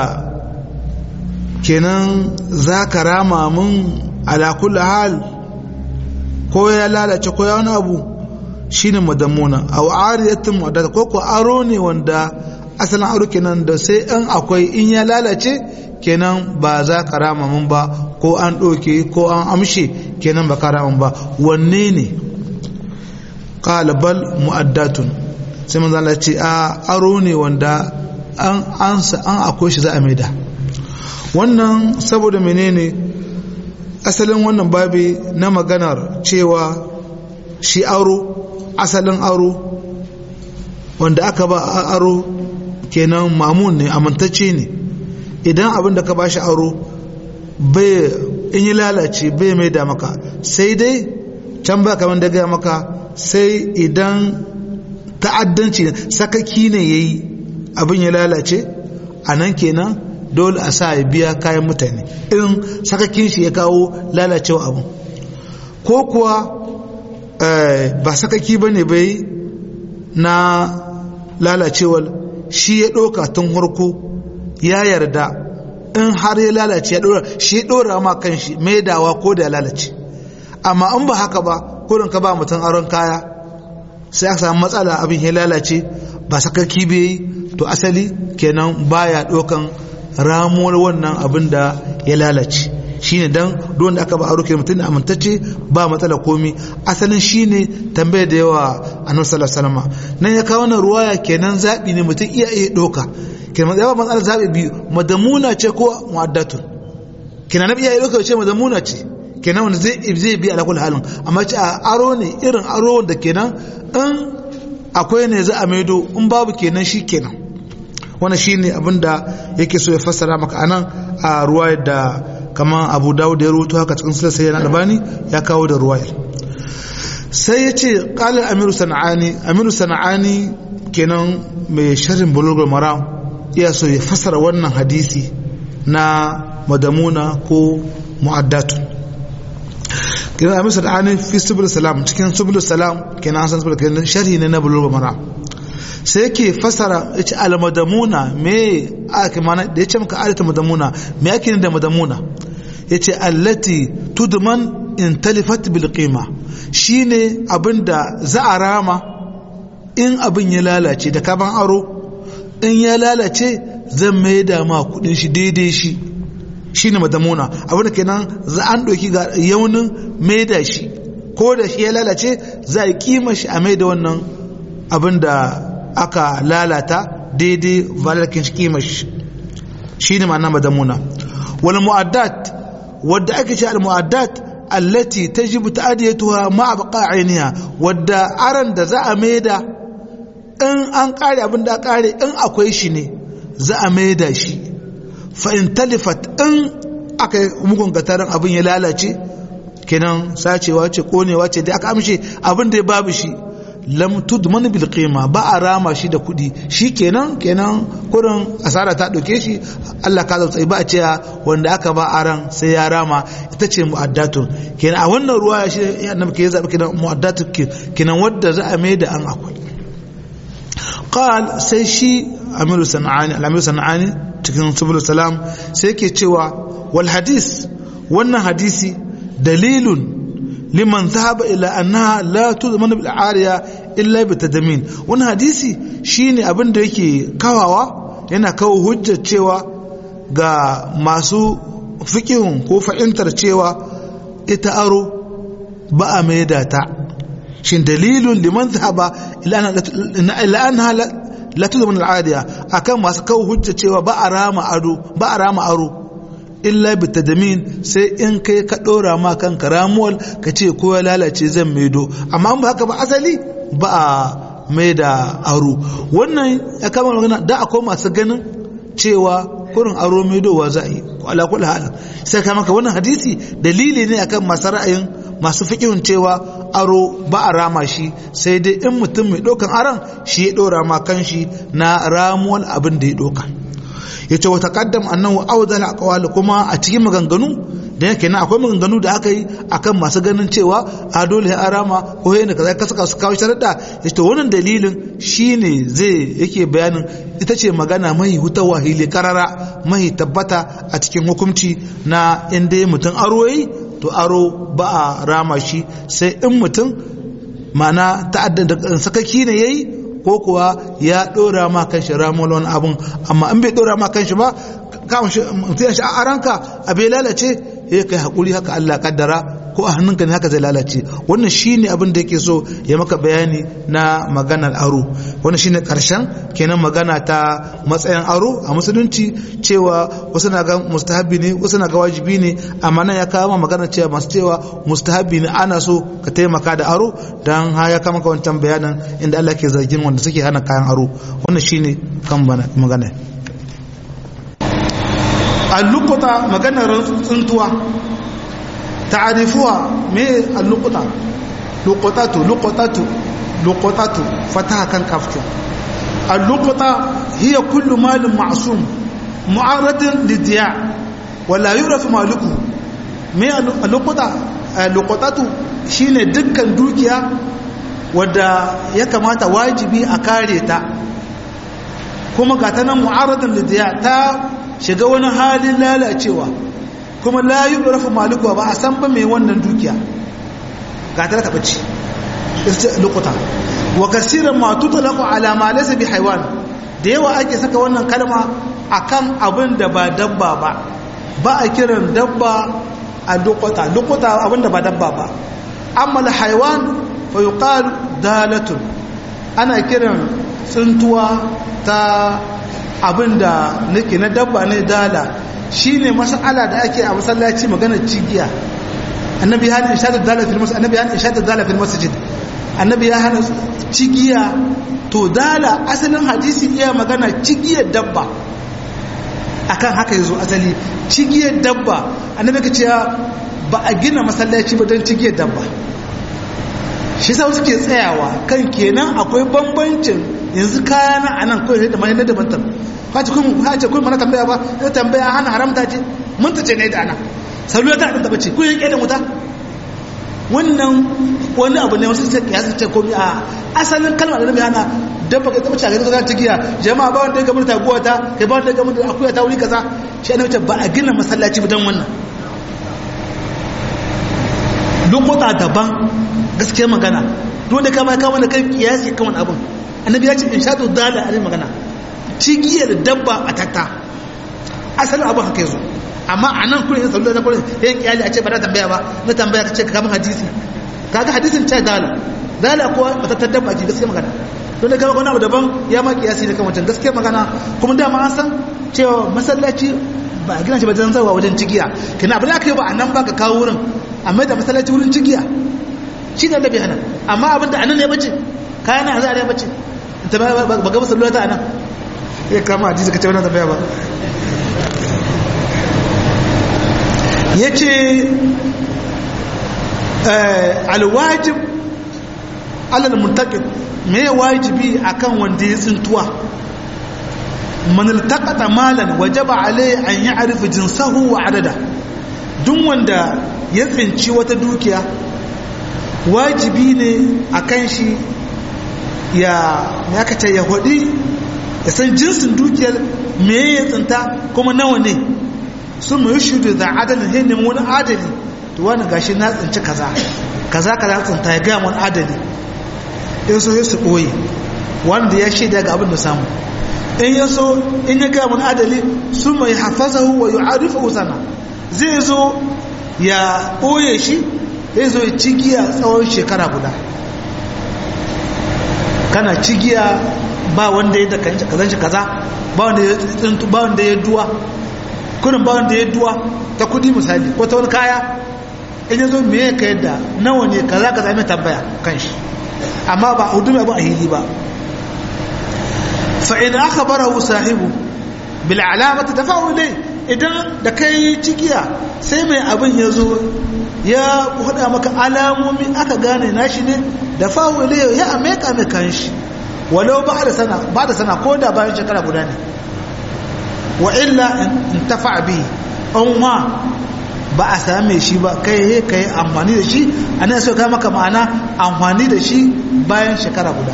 kenan zaka rama mun ala kulli hal ko ya lalace ko ya wani abu shine madamuna aw ariyatun mu'addatun ko ko aro ne wanda asalin aro kenan da sai in akwai in ya lalace kenan ba za ka rama mun ba ko an ɗauke ko an amshe kenan ba ka rama ba wanne ne bal mu'addatun sai manzo Allah ce a aro ne wanda an ansa an akwai shi za a maida wannan saboda menene asalin wannan babi na maganar cewa shi aro asalin aro wanda aka ba aro kenan mamun ne amintacce ne idan abin da ka ba shi aro bai in yi lalace bai mai da maka sai dai can ba kamar da gaya maka sai idan ta'addanci sakaki ne ya yi abin ya lalace a nan kenan dole a sa ya biya kayan mutane in sakakin shi ya kawo lalacewa abin ko kuwa ba sakaki ba ne bai na lalacewar shi ya ɗauka tun harko ya yarda in har ya lalace ya ɗora shi ya ɗora ma kan shi mai dawa ko da ya lalace amma in ba haka ba kurin ka ba mutum aron kaya sai aka samu matsala abin ya lalace ba sakaki bai to asali kenan baya ɗaukan ramuwar wannan abin da ya lalace shine dan don da aka ba aro mutum da amintacce ba matsala komi asalin shine tambayar da yawa annabi sallallahu alaihi wasallam nan ya kawo wannan ruwaya kenan zabi ne mutum iya iya doka kenan yawa matsalar zabi biyu madamuna ce ko muaddatun kenan nabi iya doka ce madamuna ce kenan wanda zai zai bi ala kulli halin amma ce a aro ne irin aro da kenan in akwai ne za a maido in babu kenan shi kenan wannan shine abinda yake so ya fassara maka anan a ruwayar da kama abu dawud ya rubuto haka cikin sulat sayyid albani ya kawo da ruwayar sai ya ce qala amiru sana'ani amiru sana'ani kenan mai sharhin bulugul maram iya so ya fassara wannan hadisi na madamuna ko mu'addatu kenan amiru sana'ani fi subul salam cikin subul salam kenan san subul kenan sharhi ne na bulugul maram sai yake fasara ya ce almadamuna me ake mana da ya ce maka alata madamuna me ake da madamuna ya ce allati tudman in talifat bil qima shine abinda za a rama in abin ya lalace da kaban aro in ya lalace zan mai da ma kudin shi daidai shi shine madamuna abinda kenan za an doki ga yaunin mai da shi ko da shi ya lalace za a kima shi a mai da wannan abinda aka lalata daidai valakin shi kimar shi ne ma'ana madamuna wal mu'addat wadda ake ce al mu'addat allati tajibu ta'adiyatuha ma'a baqa'iniha wadda aran da za a maida in an kare abin da kare in akwai shi ne za a maida shi fa in talifat in aka mugun gatarin abin ya lalace kenan sacewa ce konewa ce da aka amshe abin da ya babu shi lam tudman bil qima ba a rama shi da kudi shi kenan kenan kurin asara ta dauke shi Allah ka zautsai ba a ce wanda aka ba aran sai ya rama ita ce mu'addatun kenan a wannan ruwa shi annabi ke zabi kenan mu'addatun kenan wadda za a mai da an akwai qal sai shi amiru sanani al-amiru sanani cikin subul salam sai ke cewa wal hadis wannan hadisi dalilun liman zahaba ila annaha la tudman bil ariya illa bi tadamin wannan hadisi shine abin da yake kawawa yana kawo hujjar cewa ga masu fiqihun ko fa'intar cewa ita aro ba a maida ta shin dalilun liman zahaba ila annaha la tudman al ariya akan masu kawo hujjar cewa ba a rama ado ba a rama aro illa bi tadamin sai in kai ka dora ma kanka ramuwal ka ce ko ya lalace zan maido amma ba haka ba asali ba a mai da aro wannan ya kama magana da akwai masu ganin cewa kurin aro maidowa za a yi ala kulli hal sai ka maka wannan hadisi dalili ne akan masu ra'ayin masu fikihun cewa aro ba a rama shi sai dai in mutum mai ɗaukan aron shi ya ɗora ma kan shi na ramuwar abin da ya ɗauka ya ce wata kaddam annahu awdal aqwal kuma a cikin maganganu da yake na akwai maganganu da aka yi akan masu ganin cewa a dole ya arama ko yana kaza ka saka su kawo sharuɗa ya ce wannan dalilin shine zai yake bayanin ita ce magana mai huta wahili karara mai tabbata a cikin hukunci na inda mutum aro yi to aro ba a rama shi sai in mutum mana ta'addan da sakaki ne yayi ko kuwa ya dora ma kanshi ramon wani abun amma in bai dora ma kanshi ba kawon shi mutum ya shi a ranka a bai lalace ya kai haƙuri haka Allah kaddara ko a hannunka ne haka zai lalace wannan shine abin da yake so ya maka bayani na maganar aro wannan shine karshen kenan magana ta matsayin aro a musulunci cewa wasu na ga mustahabi ne wasu na ga wajibi ne amma nan ya kawo magana cewa masu cewa mustahabi ne ana so ka taimaka da aro dan ha ya kama ka wancan bayanin inda Allah ke zargin wanda suke hana kayan aro wannan shine kan magana allukuta maganar tsuntuwa ta'arifuwa me allukuta lukutatu lukutatu lukutatu fataha kan kaftin allukuta hiya kullu malin ma'sum mu'arradin lidiya wala yurafu maluku me allukuta lukutatu shine dukkan dukiya wadda ya kamata wajibi a kare ta kuma ga ta nan mu'arradin lidiya ta shiga wani halin lalacewa kuma la yi rafa malikuwa ba a san ba mai wannan dukiya ga ta taɓa ci lokuta wa kasiran ma tutalaku ala ma laysa bi haywan da yawa ake saka wannan kalma akan abin da ba dabba ba ba a kiran dabba a lokuta lokuta abin da ba dabba ba amma al haywan fa yuqal dalatun ana kiran tsuntuwa ta abinda nake na dabba ne dala shine mas'ala da ake a masallaci magana cigiya annabi ya hana ishadar dala fil masjid annabi ya hana ishadar dala fil masjid annabi ya hana cigiya to dala asalin hadisi iya magana cigiyar dabba akan haka yazo asali cigiyar dabba annabi ka ce ba a gina masallaci ba don cigiyar dabba shi sa suke tsayawa kan kenan akwai bambancin yanzu kaya na anan kawai da mai na daban tan ka ce kun ka ce kun mana tambaya ba ina tambaya hana haramta ce mun ta ce ne da ana sallu ta da bace kun yanke da wuta wannan wani abu ne wasu sai kiyasa ce komai a asalin kalmar da nabi hana dabba kai tabbata ga zaka ta giya jama'a ba wanda ya gamu da taguwa ta kai ba wanda ya gamu da akuya ta wuri kaza shi annabi ba a gina masallaci ba dan wannan lokuta daban gaskiya magana dole kama kama da kai kiyasi kan wani abin annabi ya ce in sha dala a magana cigiyar dabba a tatta asalin abin haka yazo amma a nan kurin yin sallu na kurin yin kiyali a ce ba na tambaya ba na tambaya ka ce ka kama hadisi kaga hadisin ce dala dala kuwa ba ta dabba ce gaskiya magana dole kama wani abu daban ya ma kiyasi da kan wancan gaskiya magana kuma dama an san cewa masallaci ba a gina shi ba zan zawa wajen cigiya kina abin da aka yi ba a nan ba ka kawo wurin amma da masallaci wurin cigiya shi ne annabi hana amma abinda anan ne bace kayan na azare bace ta ba ga masallaci ta anan ya kama hadisi kace wannan tambaya ba yace eh alwajib alal muntaqid me wajibi akan wanda ya tsintuwa man iltaqata malan wajaba alai an ya'rifa jinsahu wa adada duk wanda ya tsinci wata dukiya wajibi ne a kan shi ya yakace ya hudi ya san jinsin dukiyar me ya tsinta kuma nawa ne sun mai shudu da adalin hannun wani adali to wani gashi na tsinci kaza kaza kaza tsinta ya gaya wani adali in so ya su ɓoye wanda ya shaida ga abin da samu in ya so in ya gaya wani adali sun mai hafazahu wa yu'arifu sana zai zo ya ɓoye shi ya zo ya cigiya tsawon shekara guda kana cigiya ba wanda ya da kazan shi kaza ba wanda ya tsintu ba wanda ya duwa kurin ba wanda ya duwa ta kudi misali ko ta wani kaya in ya zo me ya ka yadda nawa ne kaza ka zame tambaya kan shi amma ba a hudu abu a hili ba fa in aka bara hu sahibu bil alamata ta fa'u ne idan da kai cikiya sai mai abin ya zo ya hada maka alamomi aka gane nashi ne da fa'u ne ya ameka mai kan shi walau ba da sana ba da sana ko da bayan shekara guda ne wa illa in tafa bi an ma ba a same shi ba kai he kai amfani da shi ana so ka maka ma'ana amfani da shi bayan shekara guda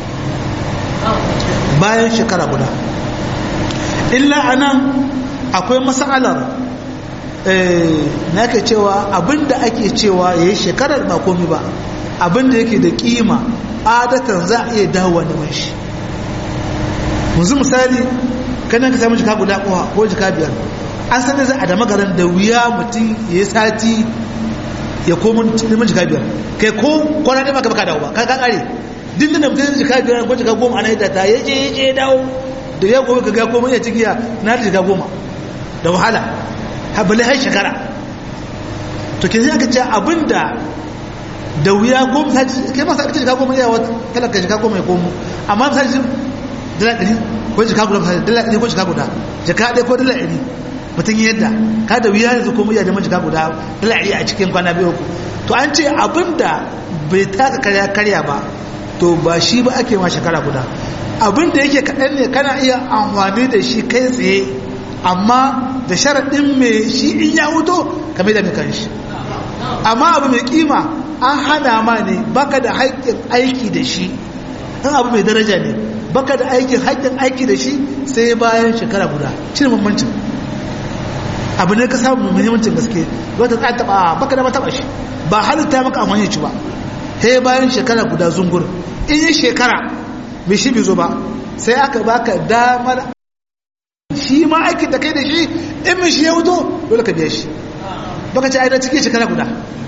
bayan shekara guda illa anan akwai mas'alar na ke cewa abinda ake cewa yayi shekarar ba komi ba abinda yake da kima adatan za a iya dawowa neman shi yanzu misali kana ka samu jika guda ko jika biyar an sanar za a da magaran da wuya mutum ya yi sati ya komun neman jika biyar kai ko kwana ne maka baka dawo ba ka ka kare dindin da mutum jika biyar ko jika goma ana yi ta ya je ya je ya dawo da ya gobe ka ga goma ya cikiya na da jika goma da wahala habali har shekara to kin aka ce abinda da wuya goma sati kai masa aka ce jika goma yawa talaka jika goma ya komo amma misali dala ɗari ko jika guda misali dala ɗari ko jika guda jika ɗaya ko dala ɗari mutum yadda ka da wuya yanzu ko muya da majika guda dala ɗari a cikin kwana biyu ku to an ce abinda bai taka karya karya ba to ba shi ba ake ma shekara guda abinda yake kaɗan ne kana iya amfani da shi kai tsaye amma da sharaɗin mai shi in ya wuto kame da mai kanshi amma abu mai kima an hana ma ne baka da haƙƙin aiki da shi in abu mai daraja ne baka da aikin haƙƙin aiki da shi sai bayan shekara guda shi ne bambancin abu ne ka samu mai muhimmancin gaske wata ta taɓa baka da taɓa shi ba halitta maka amfani ci ba sai bayan shekara guda zungur in yi shekara mai shi bai zo ba sai aka baka damar shi ma aikin da kai da shi in mai shi ya wuto dole ka biya shi baka ci aida cikin shekara guda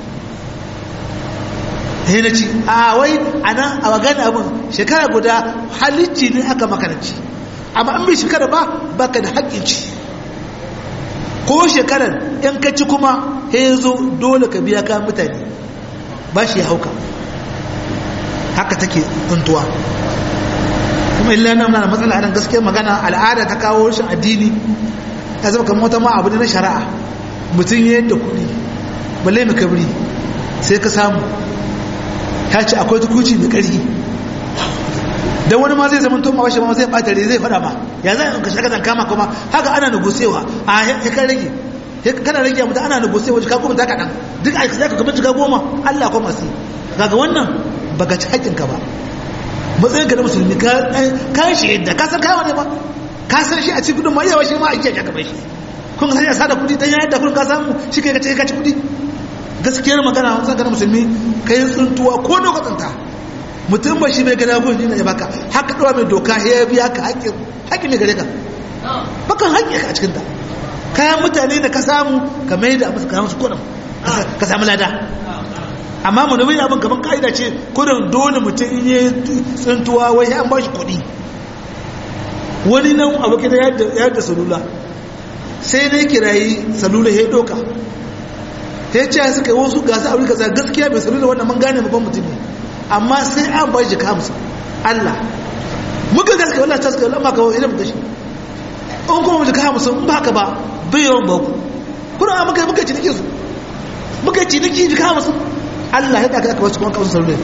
sai na ci a wai a nan a magana abin shekara guda halicci ne aka makananci amma an bai shekara ba baka da haƙƙin ci ko shekarar in ka ci kuma ya zo dole ka biya ka mutane ba shi ya hauka haka take tuntuwa kuma illa nan na matsala anan gaskiyar magana al'ada ta kawo rashin addini ya zama kamar wata ma abu ne na shari'a mutum ya yadda kuɗi balle mai kabri sai ka samu ya ce akwai tukuci mai ƙarfi don wani ma zai zama to mawashi ma zai ɓata zai faɗa ma ya za ka shaka zan kama kuma haka ana nugusewa a ya kan rage kana rage mutu ana nugusewa jika goma ta kaɗan duk aiki za ka gaba jika goma allah kuma sai kaga wannan baka ci haƙƙinka ba matsayin ka na musulmi ka shi yadda ka san kayan ne ba ka san shi a ci gudun ma yawa shi ma a kiyaye gaba shi kun san ya sada kuɗi dan yadda kun ka samu shi kai ka ce ka ci kuɗi gaskiyar magana wani san ka na musulmi ka yi tsuntuwa ko da tsinta mutum ba shi mai gada gun ne ya baka haka ɗawa mai doka ya biya ka haƙƙin haƙƙin mai gare ka bakan haƙƙi ka a cikinta kayan mutane da ka samu ka mai da musu kayan su kuɗin ka samu lada amma mu nabi abin kaman ka'ida ce kudin dole mutum in yi tsintuwa wai ya ba shi kuɗi wani nan abokin da ya da salula sai na kirayi salula ya ɗauka ya ce suka yi wasu gasa a rika gaskiya mai salula wannan mun gane babban mutum ne amma sai an ba shi kamsa Allah muka gaske wallah ta suka lamma kawo ilimin da shi in kuma mu jika hamsin in ba haka ba bai yawan ba ku kuna muka muka ciniki su muka ciniki jika hamsin Allah ya ɗaka aka wasu kuma kawo sarari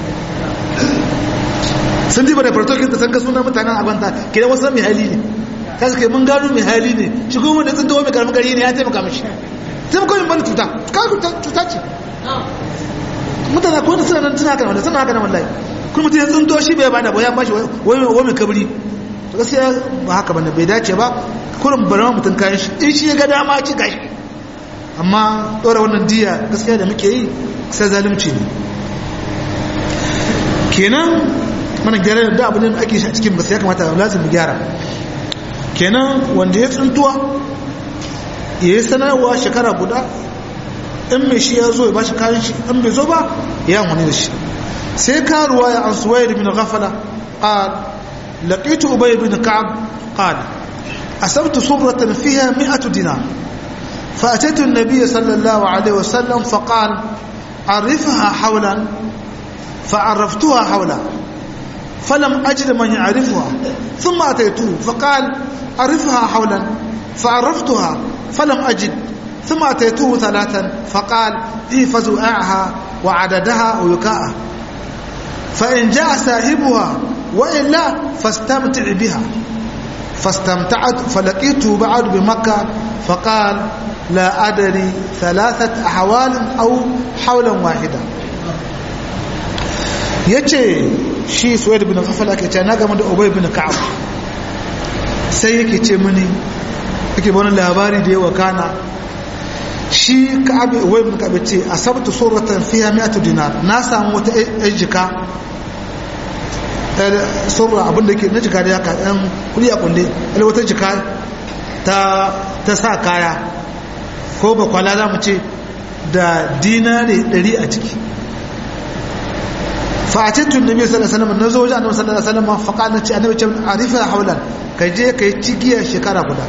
sun ji ba da fartokin da san ka suna mutanen abanta kira wasu mai hali ne ta suka mun gano mai hali ne shi kuma da tsintawa mai karamin gari ne ya taimaka mashi taimaka yin bani cuta cuta ce mutane ko da suna nan suna haka wanda suna haka nan wallahi kuma mutum ya tsinto shi bai bada ba ya bashi wai mai kabri to gaskiya ba haka bane bai dace ba kurin bari mutum kayan shi in shi ya ga dama ci gashi amma ɗora wannan diya gaskiya da muke yi sai zalunci ne kenan mana gyara da abin da ake shi a cikin gaskiya kamata lazim gyara kenan wanda ya tsuntuwa ya yi sanarwa shekara guda in mai shi ya zo ya bashi kayan shi in bai zo ba ya wani da shi sai karuwa ya an suwaye da min ghafala qal laqitu ubay bin ka'ab qal asabtu subratan fiha mi'atu dinar فأتيت النبي صلى الله عليه وسلم فقال عرفها حولا فعرفتها حولا فلم أجد من يعرفها ثم أتيته فقال عرفها حولا فعرفتها فلم أجد ثم أتيته ثلاثا فقال احفظ وعاها وعددها ويكاءها فإن جاء صاحبها وإلا فاستمتع بها فاستمتعت فلقيته بعد بمكة فقال لا أدري ثلاثة أحوال أو حولا واحدا yace shi suwaid bin kafala ke ce na game da ubay bin ka'ab sai yake ce mini yake bani labari da yawa kana shi ka'ab ubay bin ka'ab ce asabtu suratan fiha mi'atu dinar na samu wata ejika surra abin da ke na jika da yaka ɗan kuli a kulle ɗan wata jika ta sa kaya ko ba kwala za mu ce da dinare ɗari a ciki fa'atattun nabi sallallahu alaihi wasallam nazo wajen annabi sallallahu alaihi wasallam fa kana ce annabi ce arifa haulan ka je kai cigiya shekara guda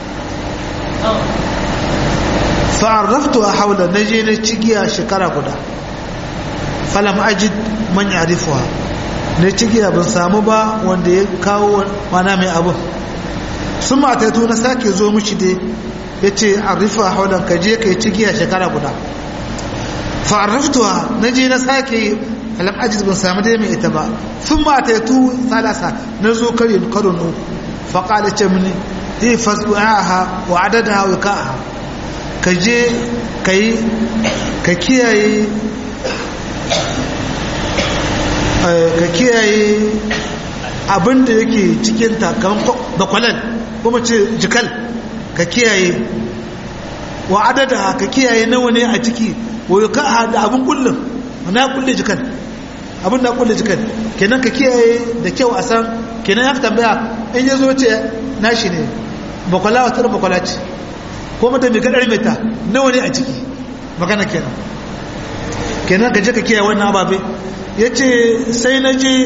fa araftu haulan naje na cigiya shekara guda falam ajid man ya'rifuha na cigiya ban samu ba wanda ya kawo mana mai abu sun mataitu na sake zo mishi dai ya ce arifa haulan ka je ka yi cigiya shekara guda fa'arraftuwa na je na sake alam ajiz ban samu dai mai ita ba sun mataitu salasa na zo kare karo nu faƙala ce mini zai fasu aha wa adada hawa ka'aha ka je ka yi ka kiyaye ka kiyaye abinda yake cikin takamman bakwalan kuma ce jikal ka kiyaye wa adada ka kiyaye nawa ne a ciki wa ka da abin kullum na kulle jikal abin da kulle jikal kenan ka kiyaye da kyau a san kenan ya tambaya in ya zo ce nashi ne bakwala wata bakwala ce ko mata mai kadar meta nawa ne a ciki magana kenan kenan ka je ka kiyaye wannan ababe ya ce sai na je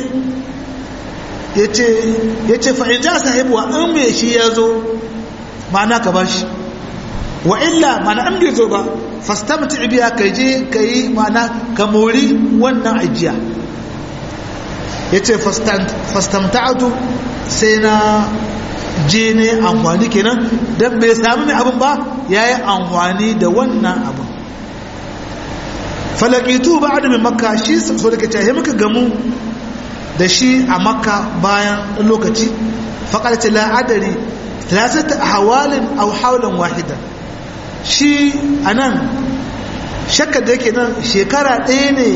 ya ce fa'in ja sahibuwa in mai shi ya zo ma'ana ka ba shi wa illa ma'ana an bai zo ba fastamta ibiya ka je ka yi ma'ana ka mori wannan ajiya ya ce fastamta'atu sai na je ne amfani kenan don bai sami mai abin ba ya yi amfani da wannan abin falakitu ba adamin makka shi so da kace muka gamu da shi a makka bayan lokaci faƙar ce la'adari talatata hawalin au haulan wahida shi a nan shakka da yake nan shekara ɗaya ne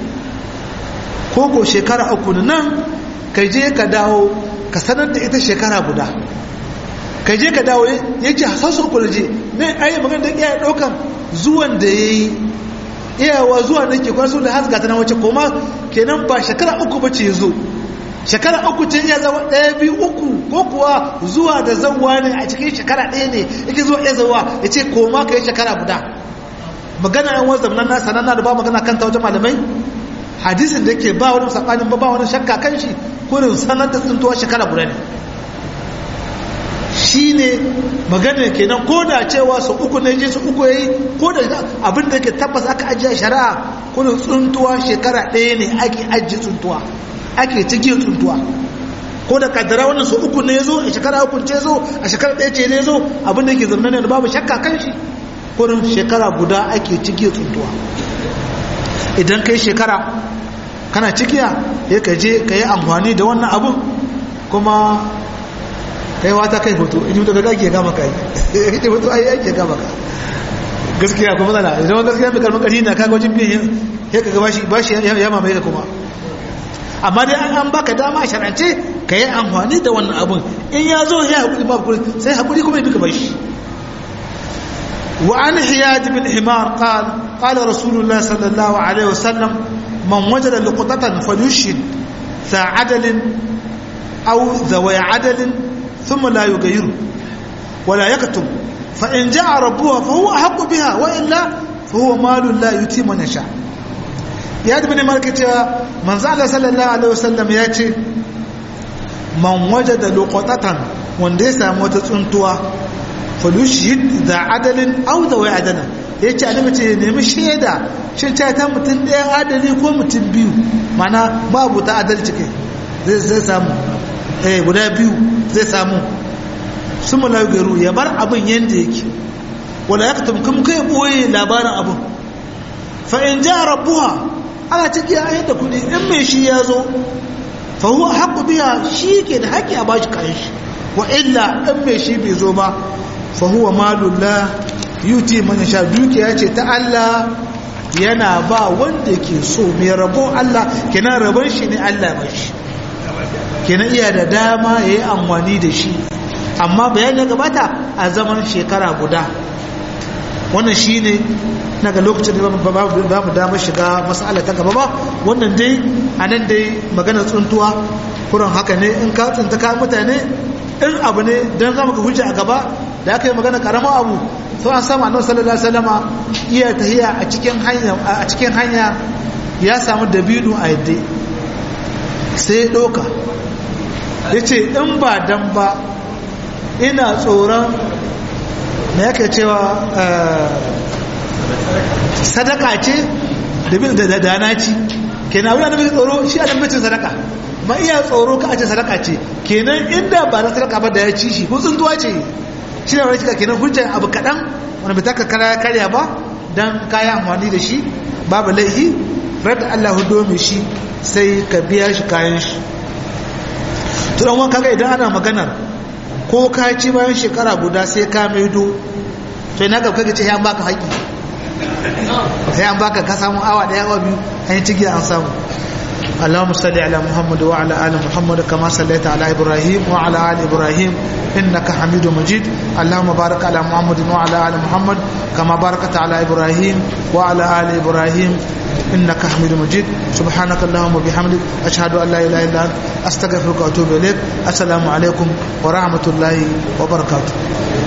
koko shekara uku nan ka je ka dawo ka sanar da ita shekara guda ka je ka dawo ya ce hasasu uku da je ne ayi magana da iya ɗaukan zuwan da ya yi iyawa zuwa da ke kwaso da hasga ta na wace koma kenan ba shekara uku ba ce zo shekara uku ce iya zama ɗaya biyu uku ko kuwa zuwa da zanwa ne a cikin shekara ɗaya ne yake zuwa iya zawa ya ce koma ka yi shekara guda magana yan wanzam nan nasa nan da ba magana kanta wajen malamai hadisin da yake ba wani saɓanin ba ba wani shakka kan shi kurin sanar da tsintuwa shekara guda ne shi ne magana kenan ko da cewa su uku ne je su uku ya yi ko da abin da yake tabbas aka ajiye shari'a kurin tsuntuwa shekara ɗaya ne ake ajiye tsuntuwa ake cikin tsuntuwa ko da kaddara wannan su uku ne ya zo a shekara uku ce zo a shekara ɗaya ce ne zo abin da yake zama ne da babu shakka kan shi kurin shekara guda ake cikin tsuntuwa idan kai shekara kana cikiya ya ka je ka yi amfani da wannan abun kuma kai wata kai hoto in yi daga gage gama kai ya kace hoto ai ake gama ka gaskiya kuma matsala idan wani gaskiya mai karfin ƙarfi na kaga wajen biyan ya kaga bashi bashi ya mamaye ka kuma amma dai an an baka dama sharance ka yi amfani da wannan abun in ya zo ya haƙuri ba haƙuri sai haƙuri kuma ya bi ka bashi وعن حياد بن حمار قال قال رسول الله صلى الله عليه وسلم من وجد لقطة فليشهد ذا عدل أو ذوي عدل ثم لا يغير ولا يكتم فإن جاء ربها فهو أحق بها وإلا فهو مال لا يتي من يشاء يا ابن مالك من زال صلى الله عليه وسلم ياتي من وجد لقطة wanda ya samu wata tsuntuwa falushid da adalin au da wai adana ya ce annabi ce nemi shaida shin ta ta mutum ɗaya adali ko mutum biyu mana babu ta adalci kai zai samu eh guda biyu zai samu sun mala garu ya bar abin yadda yake wala ya katam kuma kai boye labarin abin fa in ja rabbuha ana ciki a yadda kuɗi in mai shi ya zo fa huwa haqqu biha shi ke da haƙƙi a bashi kayan shi wa illa in mai shi bai zo ba fa huwa malullah yuti man sha dukiya ce ta Allah yana ba wanda ke so mai rabo Allah kenan rabon shi ne Allah ba shi kenan iya da dama ya yi amfani da shi amma bayan ya gabata a zaman shekara guda wannan shi ne na ga lokacin da ba mu damar shiga matsala ta gaba ba wannan dai a nan dai maganar tsuntuwa kuran haka ne in ka tsunta ka mutane in abu ne don zama ka hujja a gaba da aka yi magana karamar abu sau an samu annabi sallallahu alaihi wasallama iya tahiya a cikin hanya a cikin hanya ya samu dabino a yadda sai doka yace in ba dan ba ina tsoron me yake cewa sadaka ce da dana ci kenan abin da muke tsoro shi adam bacin sadaka ma iya tsoro ka a ce sadaka ce kenan inda ba na sadaka ba da ya ci shi ko tsuntuwa ce shi ne wani kenan hujjar abu kaɗan wani bai taka kara karya ba don kayan amfani da shi babu laihi rada Allah hudo mai shi sai ka biya shi kayan shi tunan wani kaga idan ana maganar ko ka ci bayan shekara guda sai ka maido to ina ga kaga ce ya baka haƙi sai an baka ka samu awa ɗaya awa biyu an yi ciki an samu اللهم صل على محمد وعلى ال محمد كما صليت على ابراهيم وعلى ال ابراهيم انك حميد مجيد اللهم بارك على محمد وعلى ال محمد كما باركت على ابراهيم وعلى ال ابراهيم انك حميد مجيد سبحانك اللهم وبحمدك اشهد ان لا اله الا انت استغفرك واتوب اليك السلام عليكم ورحمه الله وبركاته